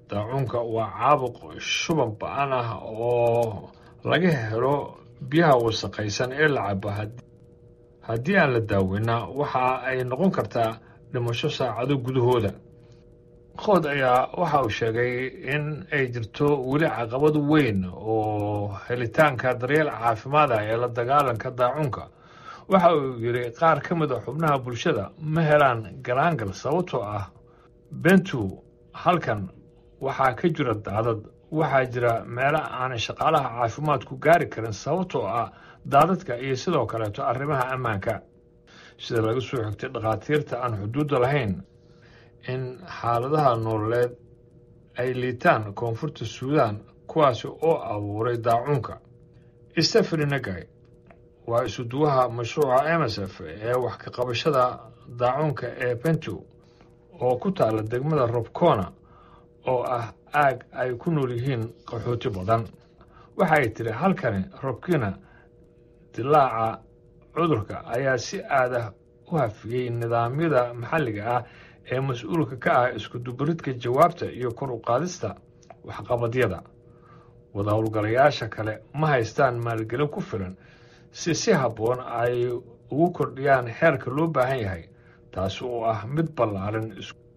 daacuunka waa caabuq shuban ba-an ah oo laga helo biyaha wasaqaysan ee la cabo haddii aan la daaweyna waxa ay noqon kartaa dhimasho saacado gudahooda qood ayaa waxa uu sheegay in ay jirto weli caqabad weyn oo helitaanka daryeel caafimaad ah ee la dagaalanka daacuunka waxa uu yidhi qaar ka mid a xubnaha bulshada ma helaan galaangal sababtoo ah bentu halkan waxaa ka jira daadad waxaa jira meelo aanay shaqaalaha caafimaadku gaari karin sababtoo ah daadadka iyo sidoo kaleeto arrimaha ammaanka sida laga soo xigtay dhakhaatiirta aan xuduudda lahayn in xaaladaha nololeed ay liitaan koonfurta suudaan kuwaasi oo abuuray daacuunka stefani nagay waa isuduwaha mashruuca emsf ee wax ka qabashada daacuunka ee bentu oo ku taala degmada robcona oo ah aag ay ku nool yihiin qaxooti badan waxa ay tiri halkani robkina dilaaca cudurka ayaa si aadah u hafiyey nidaamyada maxalliga ah ee mas-uulka ka ah iskudubaridka jawaabta iyo kor u qaadista waxqabadyada wada howlgalayaasha kale ma haystaan maalgelin ku filan si si habboon ay ugu kordhiyaan xeerka loo baahan yahay taasi oo ah mid ballaaran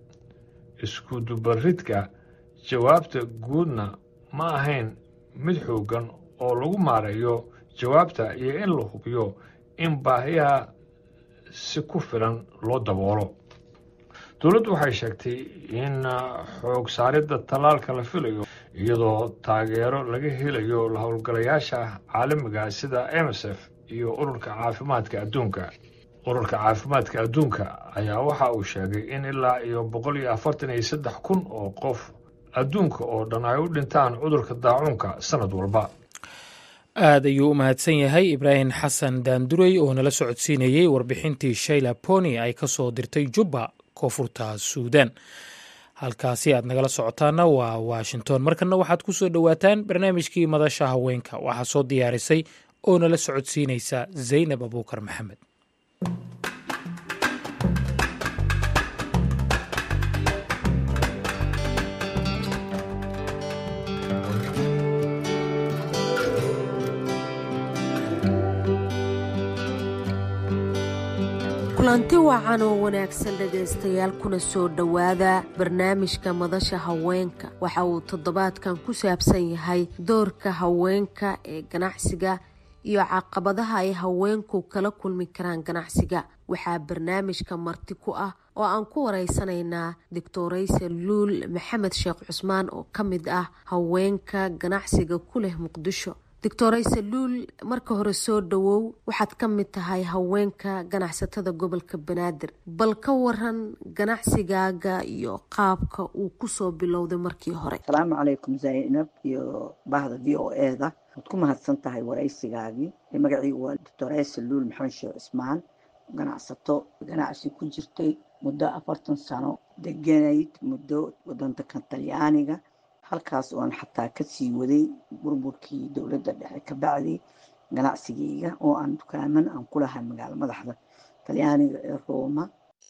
iskudubaridka jawaabta guudna ma ahayn mid xooggan oo lagu maareeyo jawaabta iyo in la hubiyo in baahiyaha si ku filan loo daboolo dowladdu waxay sheegtay in xoog saaridda tallaalka la filayo iyadoo taageero laga helayo la howlgalayaasha caalamiga sida emsf iyo ururka caafimaadka adduunka ururka caafimaadka adduunka ayaa waxa uu sheegay in ilaa iyo boqol iyo afartan iyo saddex kun oo qof adduunka oo dhan ay u dhintaan cudurka daacuunka sanad walba aad ayuu u mahadsan yahay ibraahim xasan daanduray oo nala socodsiinayey warbixintii shayla pony ay ka soo dirtay jubba koonfurta suudan halkaasi aad nagala socotaana waa washington markana waxaad ku soo dhowaataan barnaamijkii madasha haweenka waxaa soo diyaarisay oo nala socodsiinaysa zaynab abuukar maxamed kulanti wacan oo wanaagsan dhegaystayaal kuna soo dhowaada barnaamijka madasha haweenka waxa uu toddobaadkan ku saabsan yahay doorka haweenka ee ganacsiga iyo caqabadaha ay haweenku kala kulmi karaan ganacsiga waxaa barnaamijka marti ku ah oo aan ku wareysanaynaa doctorayse luul maxamed sheekh cusmaan oo ka mid ah haweenka ganacsiga ku leh muqdisho doctorayse luul marka hore soo dhowow waxaad ka mid tahay haweenka ganacsatada gobolka banaadir bal ka waran ganacsigaaga iyo qaabka uu kusoo bilowday markii hore asalaamu calaykum zaynab iyo bahda v o e da waad ku mahadsan tahay waraysigaagii magaciigu waa doctorayse luul maxamed sheekh cismaan ganacsato ganacsi ku jirtay muddo afartan sano deganayd muddo wadanka talyaaniga halkaas ooan xataa kasii waday burburkii dowladda dhexe ka bacday ganacsigeyga oo aan dukaaman aan ku lahay magaalo madaxda talyaaniga ee rooma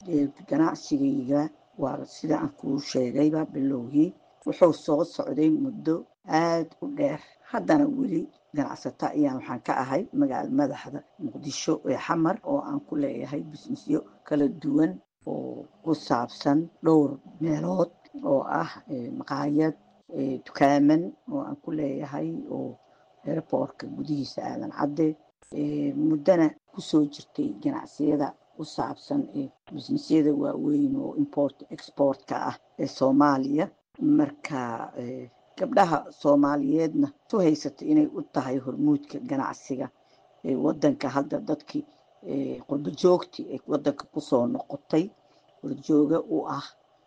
ganacsigeyga waa sida aan kuu sheegayba bilowgii wuxuu soo socday muddo aada u dheer haddana weli ganacsato ayaan waxaan ka ahay magaalo madaxda muqdisho ee xamar oo aan ku leeyahay bisnisyo kala duwan oo ku saabsan dhowr meelood oo ah maqaayad dukaaman oo aan ku leeyahay oo airboortka gudihiisa aadan cadde muddana kusoo jirtay ganacsiyada ku saabsan bisnisyada waaweyn oo import exportka ah ee soomaaliya marka gabdhaha soomaaliyeedna su haysata inay u tahay hormuudka ganacsiga wadanka hadda dadkii qurbo joogti ee wadanka kusoo noqotay horjooga u ah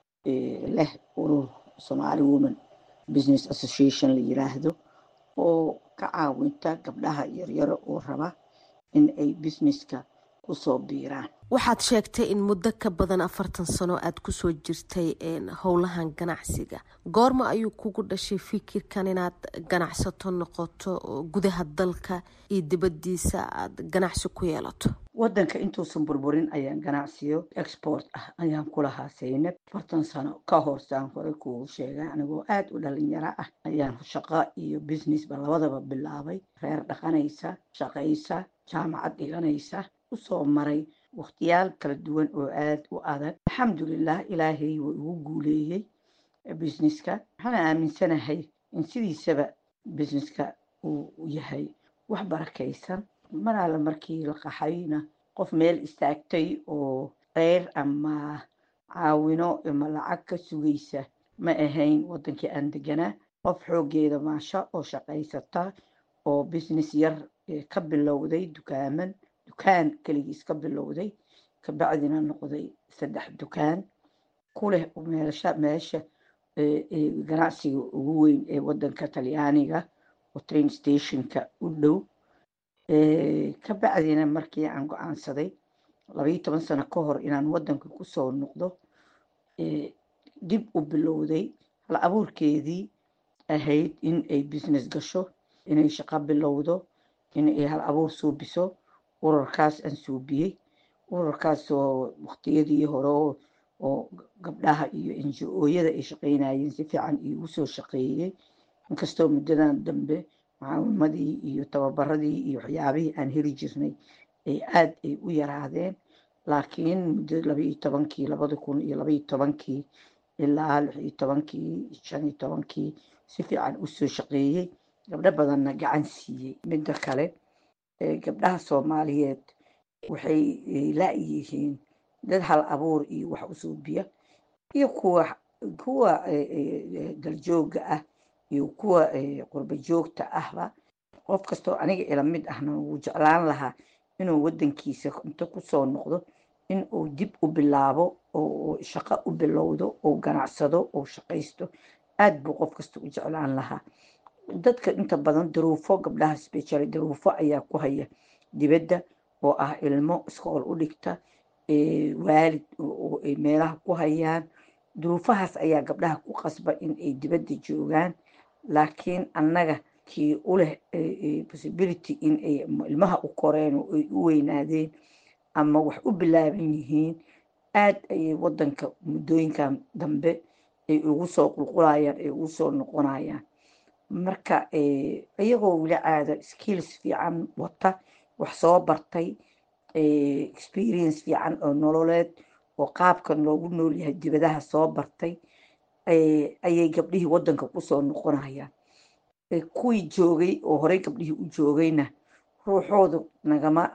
leh urur somaali woman business association la yiraahdo oo ka caawinta gabdhaha yaryaro oo raba in ay businesska kusoo biiraan waxaad sheegtay in muddo ka badan afartan sano aad kusoo jirtay howlahan ganacsiga goorma ayuu kugu dhashay fikirkan inaad ganacsato noqoto gudaha dalka iyo dibadiisa aad ganacsi ku yeelato wadanka intuusan burburin ayaan ganacsiyo export ah ayaan ku lahaa saynab afartan sano ka horsaan hore kugu sheegay anigoo aada u dhalinyaro ah ayaan shaqo iyo businessba labadaba bilaabay reer dhaqanaysa shaqaysa jaamacad dhiganaysa usoo maray wakhtiyaal kala duwan oo aada u adag alxamdulilah ilaahay wuu igu guuleeyey businesska waxaan aaminsanahay in sidiisaba businesska uu yahay wax barakaysan mar alle markii la qaxayna qof meel istaagtay oo qeyr ama caawino ama lacag ka sugaysa ma ahayn wadankii aan deganaa qof xoogeeda maasha oo shaqaysata oo business yar ka bilowday dukaaman dukaan keligiis ka bilowday kabacdina noqday saddex dukaan ku leh meelsha meesha ganacsiga ugu weyn ee wadanka talyaaniga oo train stationka u dhow kabacdina markii aan go-aansaday labayo toban sano ka hor inaan wadanka kusoo noqdo dib u bilowday hal abuurkeedii ahayd in ay business gasho inay shaqo bilowdo inay hal abuur suubiso urarkaas aan suubiyey urarkaas oo waqtiyadii hore oo gabdhaha iyo enjo-ooyada ay shaqeynayeen si fiican iigu soo shaqeeyey inkastoo muddadan dambe mucaawimadii iyo tababaradii iyo waxyaabihii aan heli jirnay ay aada ay u yaraadeen laakiin muddo labaiyo tobankii labada kun iyo labaiyo tobankii ilaa lix iyo tobankii shan iyo tobankii si fiican usoo shaqeeyey gabdho badanna gacan siiyey midda kale gabdhaha soomaaliyeed waxay la-yihiin dad hal abuur iyo wax usuubiya iyo kuwa kuwa daljooga ah iyo kuwa qurba joogta ahba qof kastoo aniga ila mid ahna wuu jeclaan lahaa inuu wadankiisa inta kusoo noqdo in uu dib u bilaabo oo shaqo u bilowdo oo ganacsado oo shaqaysto aada buu qof kasta u jeclaan lahaa dadka inta badan daruufo gabdhaha special daruufo ayaa ku haya dibadda oo ah ilmo iskool u dhigta waalid oo ay meelaha ku hayaan duruufahaas ayaa gabdhaha ku qasba in ay dibadda joogaan laakiin annaga kii u leh possibility in ay ilmaha u koreen oo ay u weynaadeen ama wax u bilaaban yihiin aad ayay wadanka muddooyinkan dambe ay ugu soo qulqulayaan ay ugu soo noqonayaan marka iyagoo weli caada skills fiican wata wax soo bartay experience fiican oo nololeed oo qaabkan loogu noolyahay dibadaha soo bartay ayay gabdhihii wadanka kusoo noqonayaan kuwii joogay oo horey gabdhihii u joogayna ruuxooda nagama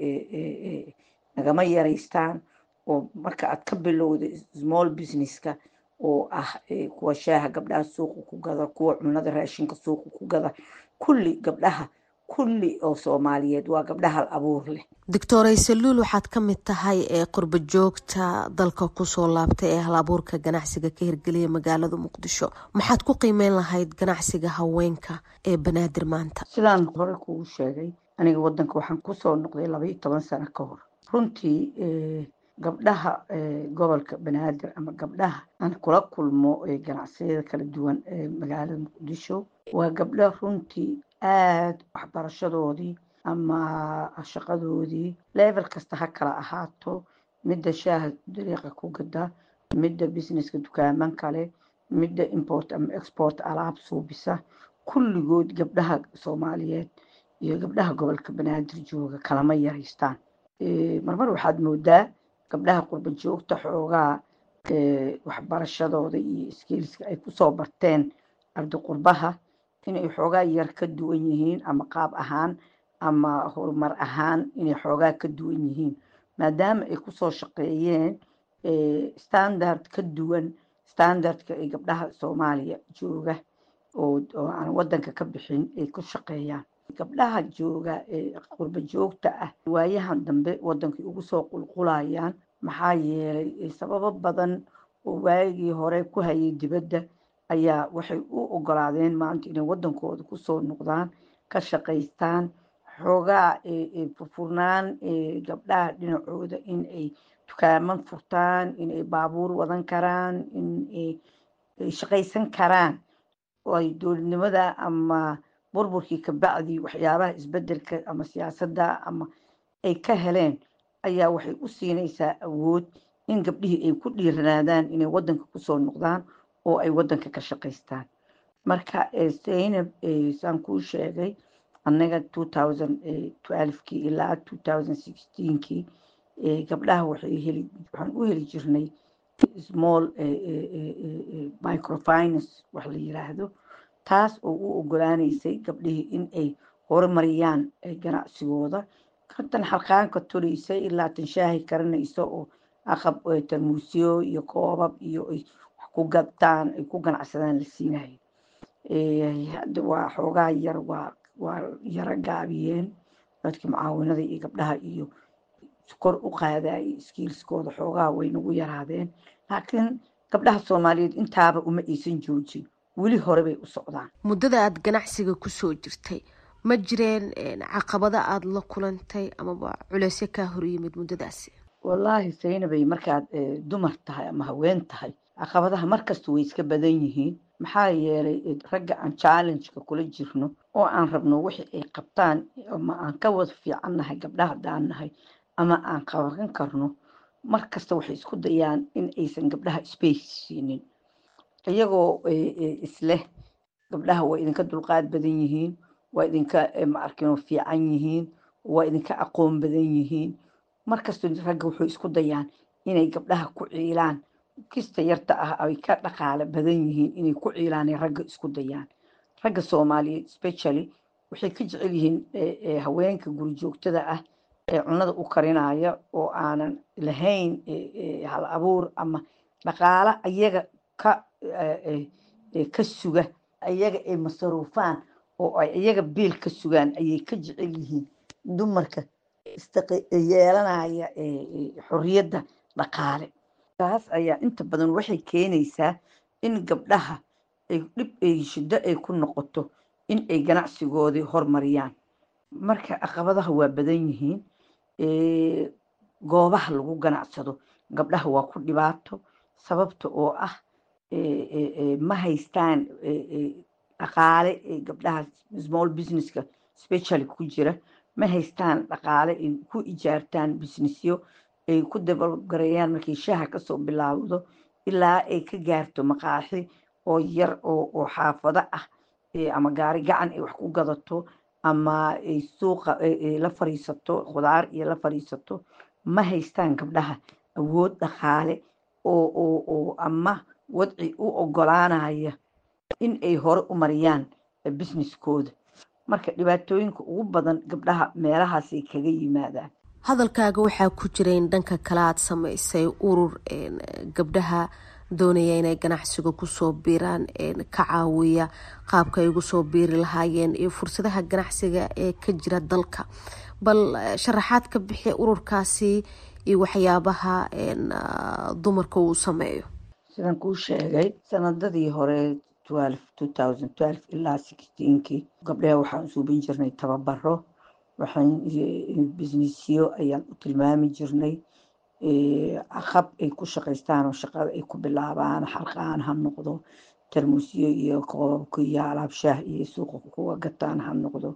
nagama yaraystaan oo marka aad ka bilowda small businesska oo ah kuwa shaaha gabdhaha suuqa ku gada kuwa cunada raashinka suuqa ku gada kulli gabdhaha kulli oo soomaaliyeed waa gabdhaha hal abuur leh doctor aysaluul waxaad ka mid tahay ee qurba joogta dalka kusoo laabtay ee hal abuurka ganacsiga ka hirgeliya magaalada muqdisho maxaad ku qiimeyn lahayd ganacsiga haweenka ee banaadir maanta sidaan hore kugu sheegay aniga wadanka waxaan kusoo noqday labaiyo toban sano ka hor runtii gabdhaha gobolka banaadir ama gabdhaha aan kula kulmo ganacsiyada kala duwan ee magaalada muqdisho waa gabdho runtii aada waxbarashadoodii ama shaqadoodii level kasta ha kala ahaato midda shaaha dariiqa ku gada midda businesska dukaaman kale midda import ama export alaab suubisa kulligood gabdhaha soomaaliyeed iyo gabdhaha gobolka banaadir jooga kalama yaraystaan marmar waxaad moodaa gabdhaha qurba joogta xoogaa waxbarashadooda iyo skilska ay kusoo barteen ardi qurbaha inay xoogaa yar ka duwan yihiin ama qaab ahaan ama horumar ahaan inay xoogaa ka duwan yihiin maadaama ay kusoo shaqeeyeen standard ka duwan standardka ay gabdhaha soomaaliya jooga oo aan wadanka ka bixin ay ku shaqeeyaan gabdhaha jooga ee qurba joogta ah waayahan dambe wadankay ugu soo qulqulayaan maxaa yeelay sababo badan oo waagii hore ku hayay dibadda ayaa waxay u ogolaadeen maanta inay wadankooda kusoo noqdaan ka shaqaystaan xoogaa furfurnaan gabdhaha dhinacooda in ay dukaaman furtaan in ay baabuur wadan karaan in ay shaqaysan karaan oo ay dowladnimada ama burburkii kabacdi waxyaabaha isbedelka ama siyaasadda ama ay ka heleen ayaa waxay u siinaysaa awood in gabdhihii ay ku dhiiranaadaan inay wadanka kusoo noqdaan oo ay wadanka ka shaqaystaan marka zaynab saan kuu sheegay annaga kii ilaa kii gabdhaha waxay heli waxaan u heli jirnay small microfinance wax la yiraahdo taas oo u ogolaanaysay gabdhihii in ay horumariyaan ganacsigooda kontan xalqaanka tolaysay ilaa tan shaahi karanayso oo aqab tarmuusyo iyo koobab iyo ay wax ku gadtaan ay ku ganacsadaan la siinayo hadda waa xoogaa yar waa waa yaro gaabiyeen dadkii mucaawinada iyo gabdhaha iyo kor u qaadayay iskiilskooda xoogaa way nagu yaraadeen laakiin gabdhaha soomaaliyeed intaaba uma aysan joojin weli hore bay u socdaan muddada aada ganacsiga kusoo jirtay ma jireen caqabada aada la kulantay amaba culeysyo kaa horyimid muddadaasi wallaahi saynabay markaad dumar tahay ama haween tahay caqabadaha markasta way iska badan yihiin maxaa yeelay ragga aan challengeka kula jirno oo aan rabno wixii ay qabtaan ama aan ka wada fiicannahay gabdhaha haddaan nahay ama aan qaban karno markasta waxay isku dayaan in aysan gabdhaha space siinin iyagoo isleh gabdhaha waa idinka dulqaad badan yihiin waa idinka maarkino fiican yihiin waa idinka aqoon badan yihiin markasta ragga wuxuu isku dayaan inay gabdhaha ku ciilaan kista yarta ah ay ka dhaqaale badan yihiin inay ku ciilaanay ragga isku dayaan ragga soomaaliyeed specially waxay ka jecel yihiin haweenka gurijoogtada ah ee cunada u karinaya oo aanan lahayn hal abuur ama dhaqaale ayaga ka ka suga ayaga ay masaruufaan oo ay iyaga biil ka sugaan ayay ka jecel yihiin dumarka yeelanaya xorriyadda dhaqaale taas ayaa inta badan waxay keenaysaa in gabdhaha ay dhib ay shiddo ay ku noqoto in ay ganacsigoodii hormariyaan marka caqabadaha waa badan yihiin goobaha lagu ganacsado gabdhaha waa ku dhibaato sababta oo ah ma haystaan dhaqaale gabdhaha small businesska specially ku jira ma haystaan dhaqaale ay ku ijaartaan businessyo ay ku dabalgareeyaan markay shaaha kasoo bilaawdo ilaa ay ka gaarto maqaaxi oo yar oo xaafado ah ama gaari gacan ay wax ku gadato ama ay suuqa la fariisato khudaar iyo la fariisato ma haystaan gabdhaha awood dhaqaale oo oo oo ama wadci u ogolaanaya in ay hore u mariyaan businesskooda marka dhibaatooyinka ugu badan gabdhaha meelahaasay kaga yimaadaan hadalkaaga waxaa ku jira in dhanka kale aad samaysay urur gabdhaha doonaya inay ganacsiga kusoo biiraan ka caawiya qaabka ay ugu soo biiri lahaayeen iyo fursadaha ganacsiga ee ka jira dalka bal sharaxaad ka bixi ururkaasi iyo waxyaabaha dumarka uu sameeyo sidaan kuu sheegay sanadadii hore ilaa kii gabdhaha waxaan suubin jirnay tababaro waxaan businessyo ayaan u tilmaami jirnay aqab ay ku shaqaystaan oo shaqada ay ku bilaabaan xalqaan ha noqdo tarmuusyo iyo koobabka iyo alaab shaah iyo suuqa kuwa gataan ha noqdo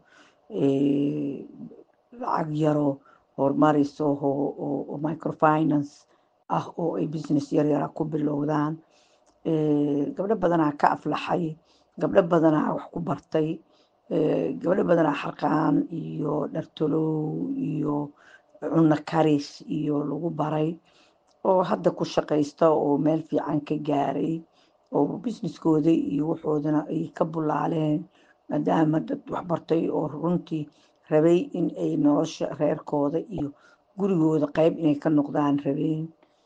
lacag yaroo horumarayso oo microfinance ah oo ay business yaryara ku bilowdaan gabdho badanaa ka aflaxay gabdho badanaa wax ku bartay gabdho badanaa xalqaan iyo dhartolow iyo cunno karis iyo lagu baray oo hadda ku shaqaysta oo meel fiican ka gaaray oo businesskooda iyo waxoodana ay ka bulaaleen maadaama dad waxbartay oo runtii rabay in ay nolosha reerkooda iyo gurigooda qayb inay ka noqdaan rabeen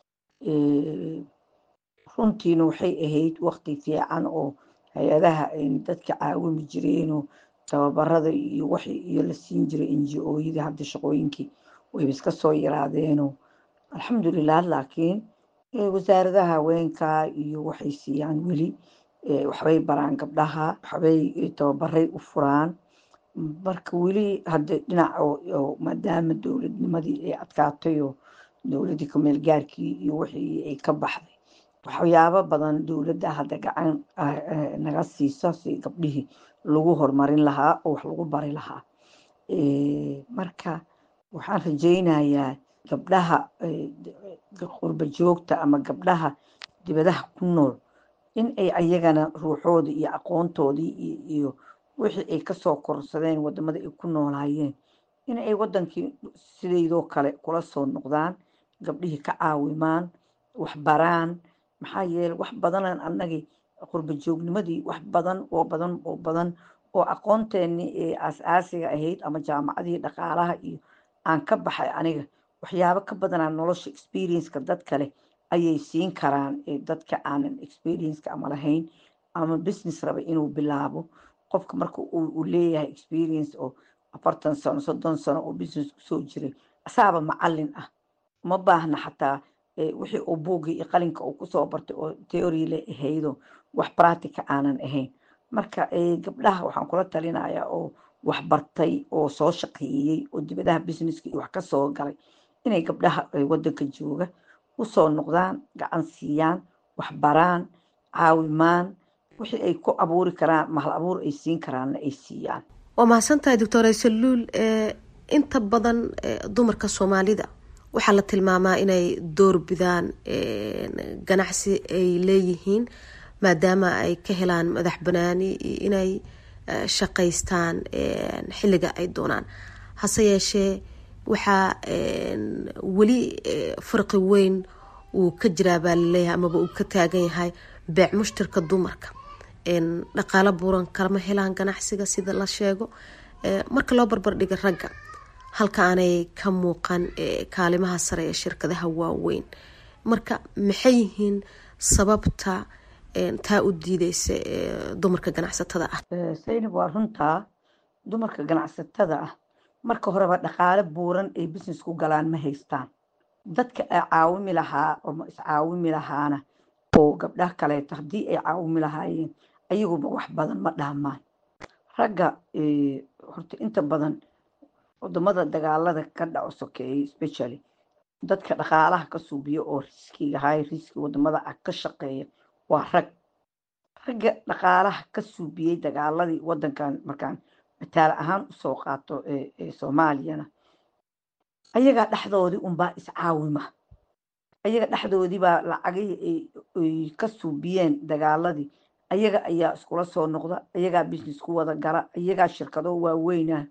runtiina waxay ahayd waqti fiican oo hay-adaha dadka caawimi jireenoo tababarada iyo wax iyo la siin jiray ngo-yada hadda shaqooyinkii wayba iska soo yaraadeenoo alxamdulilah laakiin wasaaradaha haweenka iyo waxay siiyaan weli waxbay baraan gabdhaha waxbay tababaray u furaan marka weli hadda dhinac oo maadaama dowladnimadii ay adkaatay oo dowladdii kumeel gaarkii iyo wixii ay ka baxday waxyaabo badan dowladda hadda gacan naga siiso si gabdhihii lagu horumarin lahaa oo wax lagu bari lahaa marka waxaan rajaynayaa gabdhaha qurba joogta ama gabdhaha dibadaha ku nool in ay ayagana ruuxooda iyo aqoontoodii iyo wixii ay kasoo korsadeen wadamada ay ku noolaayeen in ay wadankii sidaydoo kale kula soo noqdaan gabdhihii ka caawimaan wax baraan maxaa yeele wax badanan annagii qurba joognimadii wax badan oo badan oo badan oo aqoonteenii ee aas-aasiga ahayd ama jaamacadii dhaqaalaha iyo aan ka baxay aniga waxyaabo ka badanaa nolosha experienceka dad kale ayay siin karaan dadka aanan experienceka ama lahayn ama business raba inuu bilaabo qofka marka uu leeyahay experience oo afartan sano soddon sano oo business kusoo jiray asaaba macalin ah uma baahna xataa wixii uu buuggii iyo qalinka uu kusoo bartay oo theory le ahaydo wax practica aanan ahayn marka gabdhaha waxaan kula talinayaa oo wax bartay oo soo shaqeeyey oo dibadaha businesska iyo wax ka soo galay inay gabdhaha wadanka jooga usoo noqdaan gacan siiyaan wax baraan caawimaan wixii ay ku abuuri karaan mahal abuur ay siin karaanna ay siiyaan waa mahadsantahay doctor aysaluul inta badan dumarka soomaalida waxaa la tilmaamaa inay doorbidaan ganacsi ay leeyihiin maadaama ay ka helaan madax banaani iyo inay shaqaystaan xilliga ay doonaan hase yeeshee waxaa weli farqi weyn uu ka jiraa baa laleeyahay amaba uu ka taagan yahay beec mushtarka dumarka dhaqaalo buuran kalama helaan ganacsiga sida la sheego marka loo barbardhiga ragga halka aanay ka muuqan kaalimaha sare ee shirkadaha waaweyn marka maxay yihiin sababta taa u diideysa dumarka ganacsatada ah saynab waa runtaa dumarka ganacsatada ah marka horeba dhaqaale buuran ay business ku galaan ma haystaan dadka ay caawimi lahaa oo iscaawimi lahaana oo gabdhaha kaleeto haddii ay caawimi lahaayeen ayaguba wax badan ma dhaamaan ragga horta inta badan wadamada dagaalada ka dhaco sokeeyey specially dadka dhaqaalaha ka suubiya oo riskiga high riski wadamada ah ka shaqeeya waa rag ragga dhaqaalaha ka suubiyey dagaaladii wadankan markaan mataal ahaan usoo qaato soomaaliyana ayagaa dhexdoodii unbaa iscaawima ayaga dhexdoodii baa lacagihii ay ka suubiyeen dagaaladii ayaga ayaa iskula soo noqda ayagaa business ku wada gala ayagaa shirkado waaweynah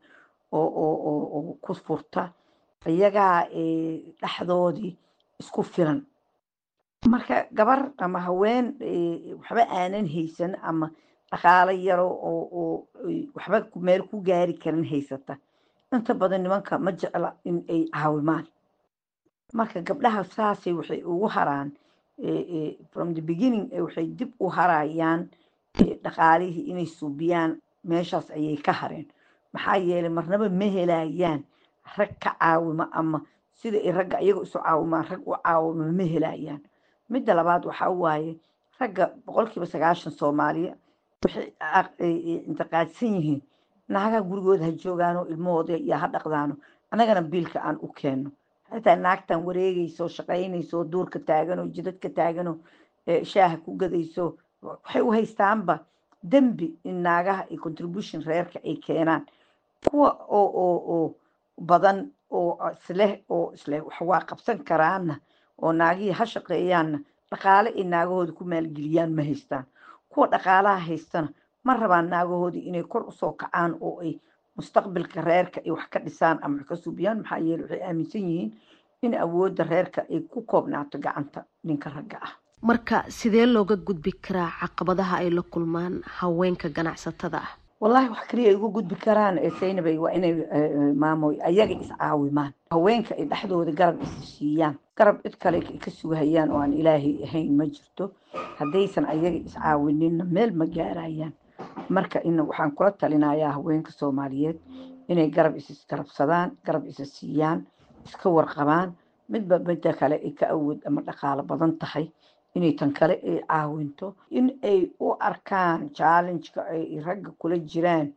oo ku furta ayagaa dhexdoodii isku filan marka gabar ama haween waxba aanan haysan ama dhaqaalo yaro oo waxba meel ku gaari karin haysata inta badan nimanka ma jecla in ay caawimaan marka gabdhaha saasay waxay ugu haraan from the beginning waxay dib u harayaan dhaqaalihii inay suubiyaan meeshaas ayay ka hareen maxaa yeelay marnaba ma helayaan rag ka caawima ama sida ay ragga iyaga isu caawimaan rag u caawima ma helayaan midda labaad waxaa waaye ragga boqolkiiba sagaashan soomaaliya waxay intiqaadsan yihiin naagaha gurigooda ha joogaano ilmahooda iyo ha dhaqdaano annagana biilka aan u keenno xitaa naagtan wareegayso shaqaynayso duurka taagano jidadka taagano shaaha ku gadayso waxay u haystaanba dembi in naagaha iyo contribution reerka ay keenaan kuwa oo oo oo badan oo isleh oo isleh wax waa qabsan karaana oo naagihii ha shaqeeyaanna dhaqaale ay naagahooda ku maalgeliyaan ma haystaan kuwa dhaqaalaha haystana ma rabaan naagahoodii inay kor usoo kacaan oo ay mustaqbalka reerka ay wax ka dhisaan ama wax ka suubiyaan maxaa yeele waxay aaminsan yihiin in awoodda reerka ay ku koobnaato gacanta ninka ragga ah marka sidee looga gudbi karaa caqabadaha ay la kulmaan haweenka ganacsatada ah wallahi wax kaliya ay uga gudbi karaan saynabay waa inay maamoy ayaga iscaawimaan haweenka ay dhexdooda garab is siiyaan garab cid kale ka sugahayaan oo aan ilaahay ahayn ma jirto haddaysan ayaga iscaawininna meel ma gaarayaan marka in waxaan kula talinayaa haweenka soomaaliyeed inay garab isisgarabsadaan garab isa siiyaan iska warqabaan midba midda kale ay ka awood ama dhaqaalo badan tahay inay tan kale ay caawinto in ay u arkaan challengeka ay ragga kula jiraan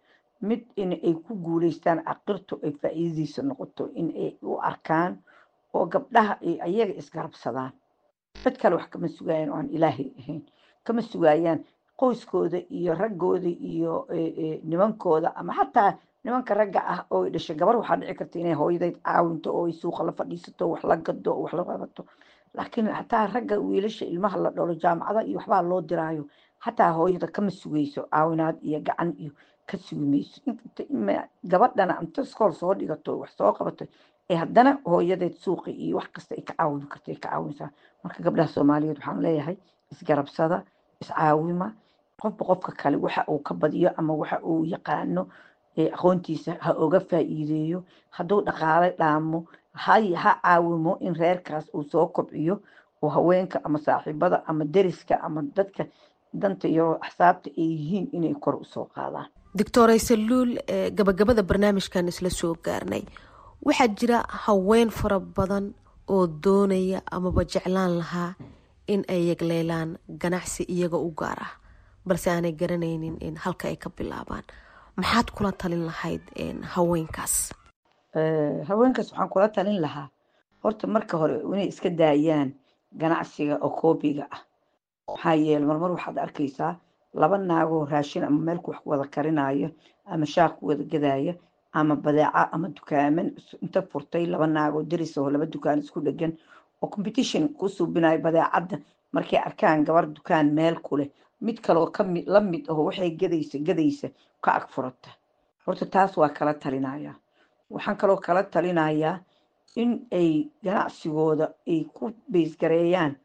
mid in ay ku guuleystaan caqirtu ay faa'iidadiisa noqoto in ay u arkaan oo gabdhaha ay ayaga isgarabsadaan cid kale wax kama sugaayaan oo aan ilaahay ahayn kama sugaayaan qoyskooda iyo raggooda iyo nimankooda ama xataa nimanka ragga ah oo dhashay gabar waxaa dhici karta inay hooyadeyd caawinto oo ay suuqa la fadhiisato wax la gado oo wax la qabato laakiin xataa ragga wiilasha ilmaha la dhalo jaamacada iyo waxbaa loo diraayo xataa hooyada kama sugayso caawinaad iyo gacan iyo ka sugi mayso gabadhana inta iskool soo dhigato wax soo qabato ee haddana hooyadeed suuqi iyo wax kasta ay ka caawin karta ay ka caawinsaa marka gabdhaha soomaaliyeed waxaan leeyahay isgarabsada iscaawima qofba qofka kale waxa uu ka badiyo ama waxa uu yaqaano aqoontiisa ha oga faa'iideeyo hadduu dhaqaale dhaamo ha caawimo in reerkaas uu soo kobciyo oo haweenka ama saaxiibada ama deriska ama dadka danta iyo axsaabta ay yihiin inay kor usoo qaadaan doctor aysaluul gabagabada barnaamijkan isla soo gaarnay waxaa jira haween fara badan oo doonaya amaba jeclaan lahaa in ay yagleelaan ganacsi iyaga u gaar ah balse aanay garanaynin in halka ay ka bilaabaan maxaad kula talin lahayd haweenkaas haweenkaas waxaan kula talin lahaa horta marka hore inay iska daayaan ganacsiga oo koobiga ah maxaa yeele marmar waxaad arkaysaa laba naagoo raashin ama meelku wax wada karinaayo ama shaaq ku wada gadaya ama badeeca ama dukaaman inta furtay laba naagoo deris oo laba dukaan isku dhegan oo competition ku suubinayo badeecadda markay arkaan gabar dukaan meel ku leh mid kaloo kami la mid aho waxay gadaysa gadaysa ka ag furata horta taas waa kala talinayaa waxaan kaloo kala talinayaa in ay ganacsigooda ay ku beysgareeyaan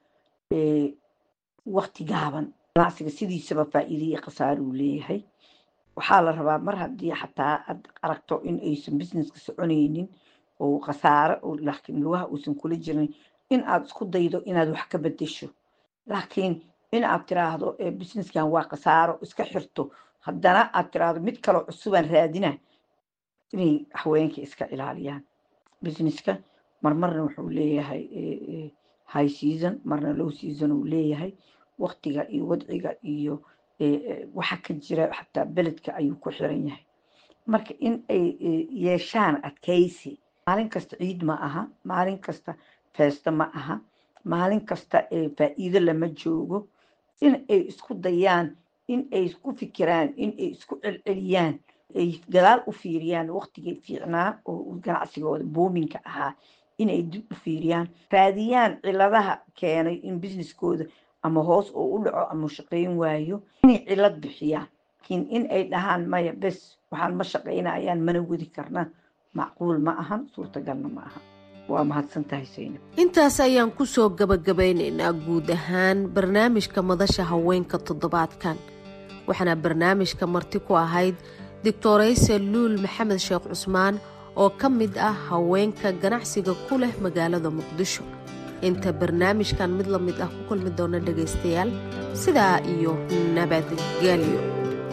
wakti gaaban ganacsiga sidiisaba faa'iida iyo khasaare uu leeyahay waxaa la rabaa mar haddii xataa aad aragto in aysan businesska soconaynin oo khasaare laakiin lugaha uusan kula jirin in aad isku daydo inaad wax ka bedesho laakiin in aad tiraahdo businesskan waa khasaaro iska xirto haddana aad tiraahdo mid kaloo cusubaan raadina inay haweenka iska ilaaliyaan businesska marmarna wuxuu leeyahay high season marna low season uu leeyahay waktiga iyo wadciga iyo waxa ka jira xataa beledka ayuu ku xiran yahay marka in ay yeeshaan adkaysi maalin kasta ciid ma aha maalin kasta feesto ma aha maalin kasta faa'iido lama joogo in ay isku dayaan in ay isku fikiraan in ay isku celceliyaan ay gadaal u fiiriyaan waktigii fiicnaa oo ganacsigooda boominka ahaa inay dib u fiiriyaan raadiyaan ciladaha keenay in businesskooda ama hoos oo u dhaco ama shaqayn waayo inay cilad bixiyaan laakiin in ay dhahaan maya bes waxaan ma shaqaynayaan mana wadi karna macquul ma ahan suurtagalna ma aha waa mahadsan tahay saynab intaas ayaan kusoo gabagabaynaynaa guud ahaan barnaamijka madasha haweenka toddobaadkan waxaana barnaamijka marti ku ahayd doctorayse luul maxamed sheekh cusmaan oo ka mid ah haweenka ganacsiga ku leh magaalada muqdisho inta barnaamijkan mid la mid ah ku kulmi doona dhegaystayaal sidaa iyo nabadgelyo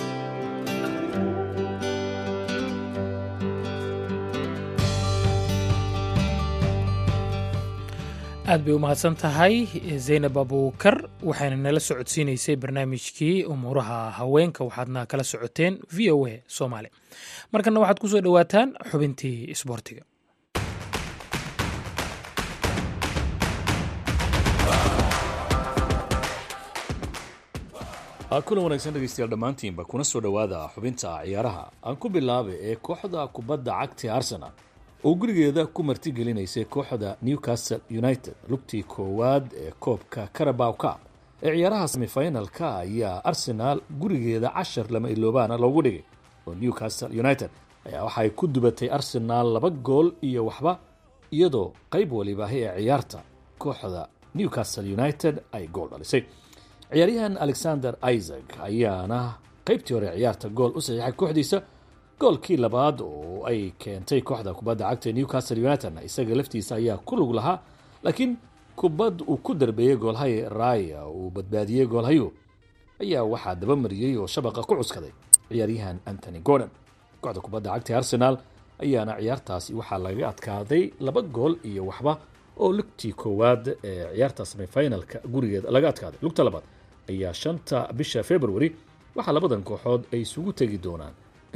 aad bay u mahadsan tahay zaynab abuukar waxayna nala socodsiinaysay barnaamijkii umuuraha haweenka waxaadna kala socoteen v o a soomaali markana waxaad ku soo dhowaataan xubintii isboortiga kulan wanaagsan dhegeystayaal dhammaantiinba kuna soo dhowaada xubinta ciyaaraha aan ku bilaabay ee kooxda kubadda cagta arsenal oo gurigeeda ku martigelineysay kooxda newcastle united lugtii koowaad ee koobka carabow cup ee ciyaaraha semifinalka ayaa arsenaal gurigeeda cashar lama iloobaana loogu dhigay oo newcastle united ayaa waxay ku dubatay arsenaal laba gool iyo waxba iyadoo qayb walibaahi ee ciyaarta kooxda newcastle united ay gool dhalisay ciyaaryahan alexander isaac ayaana qaybtii hore ciyaarta gool u saxiixay kooxdiisa goolkii labaad oo ay keentay kooxda kubadda cagta newcastle unitedna isaga laftiisa ayaa ku lug lahaa laakiin kubad uu ku darbeeyey goolhay raya uu badbaadiyey goolhayu ayaa waxaa dabamariyey oo shabaqa ku cuskaday ciyaaryahan antony gordon kooxda kubadda cagta ee arsenaal ayaana ciyaartaasi waxaa laga adkaaday laba gool iyo waxba oo lugtii koowaad ee ciyaarta semifinalka gurigeeda laga adkaaday lugta labaad ayaa shanta bisha february waxaa labadan kooxood ay isugu tegi doonaan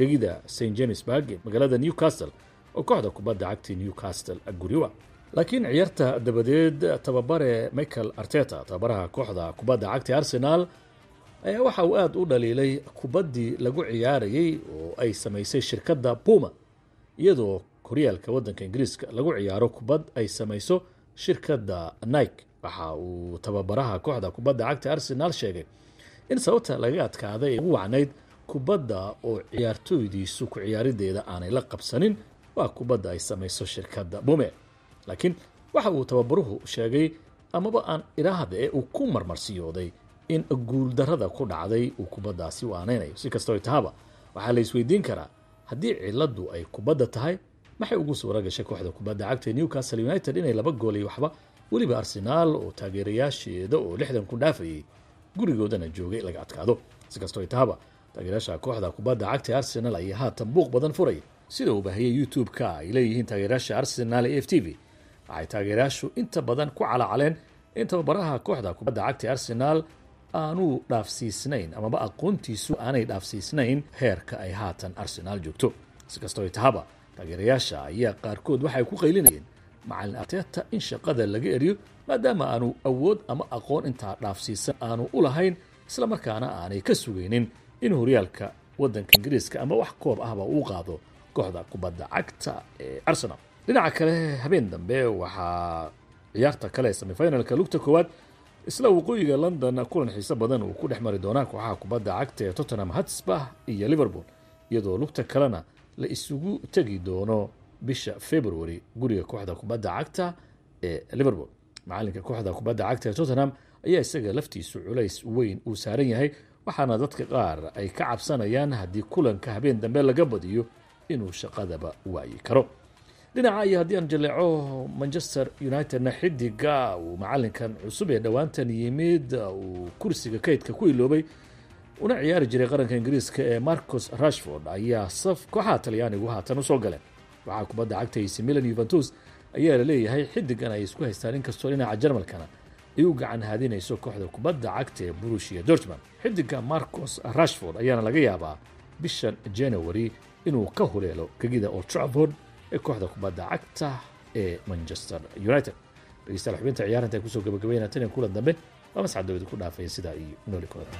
gegida st jamesburg ee magaalada newcastle oo kooxda kubadda cagta newcastle guriwa laakiin ciyaarta dabadeed tababare michael arteta tababaraha kooxda kubadda cagta arsenal ayaa waxa uu aada u dhaliilay kubaddii lagu ciyaarayey oo ay samaysay shirkadda puma iyadoo horyaalka waddanka ingiriiska lagu ciyaaro kubad ay samayso shirkadda nike waxa uu tababaraha kooxda kubadda cagta arsenal sheegay in sababta laga adkaaday ay ugu wacnayd kubadda oo ciyaartooydiisu ku ciyaarideeda aanay la qabsanin waa kubadda ay samayso shirkadda bume laakiin waxa uu tababaruhu sheegay amaba aan idhaahda ee uu ku marmarsiyooday in guuldarrada ku dhacday uu kubaddaasi u aanaynayo si kastoo tahaba waxaa la isweydiin karaa haddii ciladu ay kubadda tahay maxay ugu suura gashay kooxda kubadda cagta newcastle united inay laba gool iyo waxba weliba arsenaal oo taageerayaasheeda oo lixdan ku dhaafayay gurigoodana joogay laga adkaado si kastoo tahaba taageerayaasha kooxda kubadda cagta arsenal ayaa haatan buuq badan furay sida uu baahiyey youtube-ka ay leeyihiin taageerayaasha arsenal ee f t v waxay taageerayaashu inta badan ku calacaleen in tababaraha kooxda kubadda cagta arsenal aanuu dhaafsiisnayn amaba aqoontiisu aanay dhaafsiisnayn heerka ay haatan arsenaal joogto si kastoo tahaba taageerayaasha ayaa qaarkood waxay ku qaylinayeen macalin arteta in shaqada laga eriyo maadaama aanu awood ama aqoon intaa dhaafsiisan aanu u lahayn islamarkaana aanay ka sugaynin in horyaalka waddanka ingiriiska ama wax koob ahba uu qaado kooxda kubadda cagta ee arsenal dhinaca kale habeen dambe waxaa ciyaarta kale ee semifinalka lugta koowaad isla waqooyiga london kulan xiise badan uu ku dhex mari doonaa kooxaha kubadda cagta ee tottenham hotspur iyo liverpool iyadoo lugta kalena la isugu tegi doono bisha february guriga kooxda kubadda cagta ee liverpool macalinka kooxda kubadda cagta ee tottenham ayaa isaga laftiisu culays weyn uu saaran yahay waxaana dadka qaar ay ka cabsanayaan haddii kulanka habeen dambe laga badiyo inuu shaqadaba waayi karo dhinaca iyo haddii aan jaleeco manchester unitedna xidiga uu macalinkan cusub ee dhowaantan yimid uu kursiga kaydka ku iloobay una ciyaari jiray qaranka ingiriiska ee marcus rashford ayaa saf kooxaha talyaanigu haatan usoo galeen waxaa kubadda cagta ac milan yuventus ayaa la leeyahay xidigan ay isku haystaan inkastoo dhinaca jarmalkana ay u gacan haadinayso kooxda kubadda cagta ee burushia dortmund xidiga marcus rashford ayaana laga yaabaa bishan january inuu ka huleelo gegida old trafford ee kooxda kubadda cagta ee manchester united dhegeystayaal xubinta ciyaaranta ay kusoo gabagabeynaa tan iyo kulan dambe waa mascad dowlad ku dhaafaya sidaa iyo nooli kooda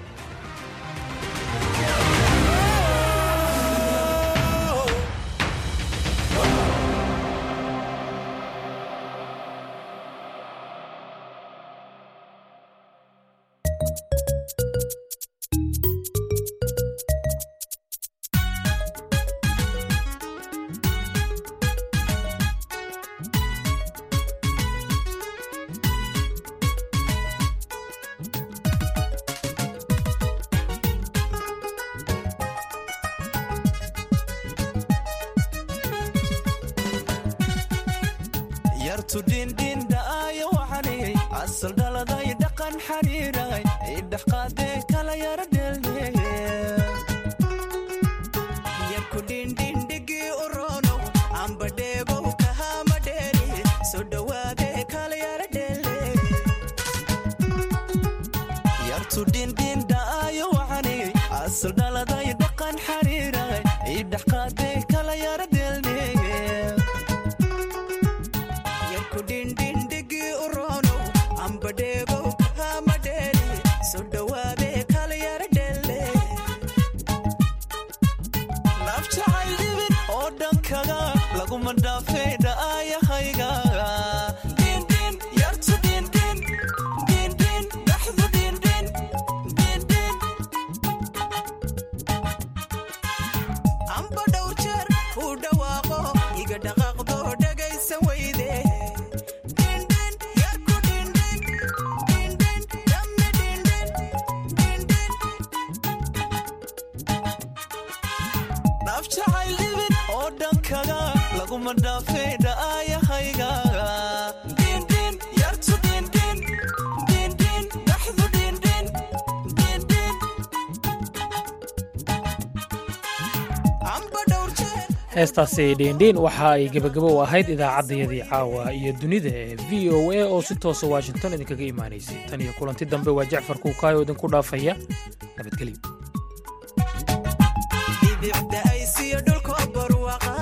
heestaasi dhiindhiin waxa ay gebagabo u ahayd idaacaddayadii caawa iyo dunida ee v o a oo si toosa washington idinkaga imaanaysay tan iyo kulanti dambe waa jacfar kuukaayo idinku dhaafaya nabadgelyo dhibicda aysiyo dhulkoo barwaqa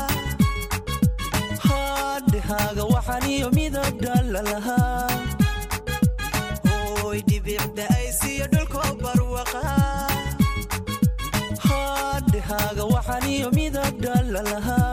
haadhahaaga waxaniyo midab dhalalahaa hooy dhibicda aysiyo dhulkoo barwaqa haadhahaaga waxaniyo midab dhalalahaa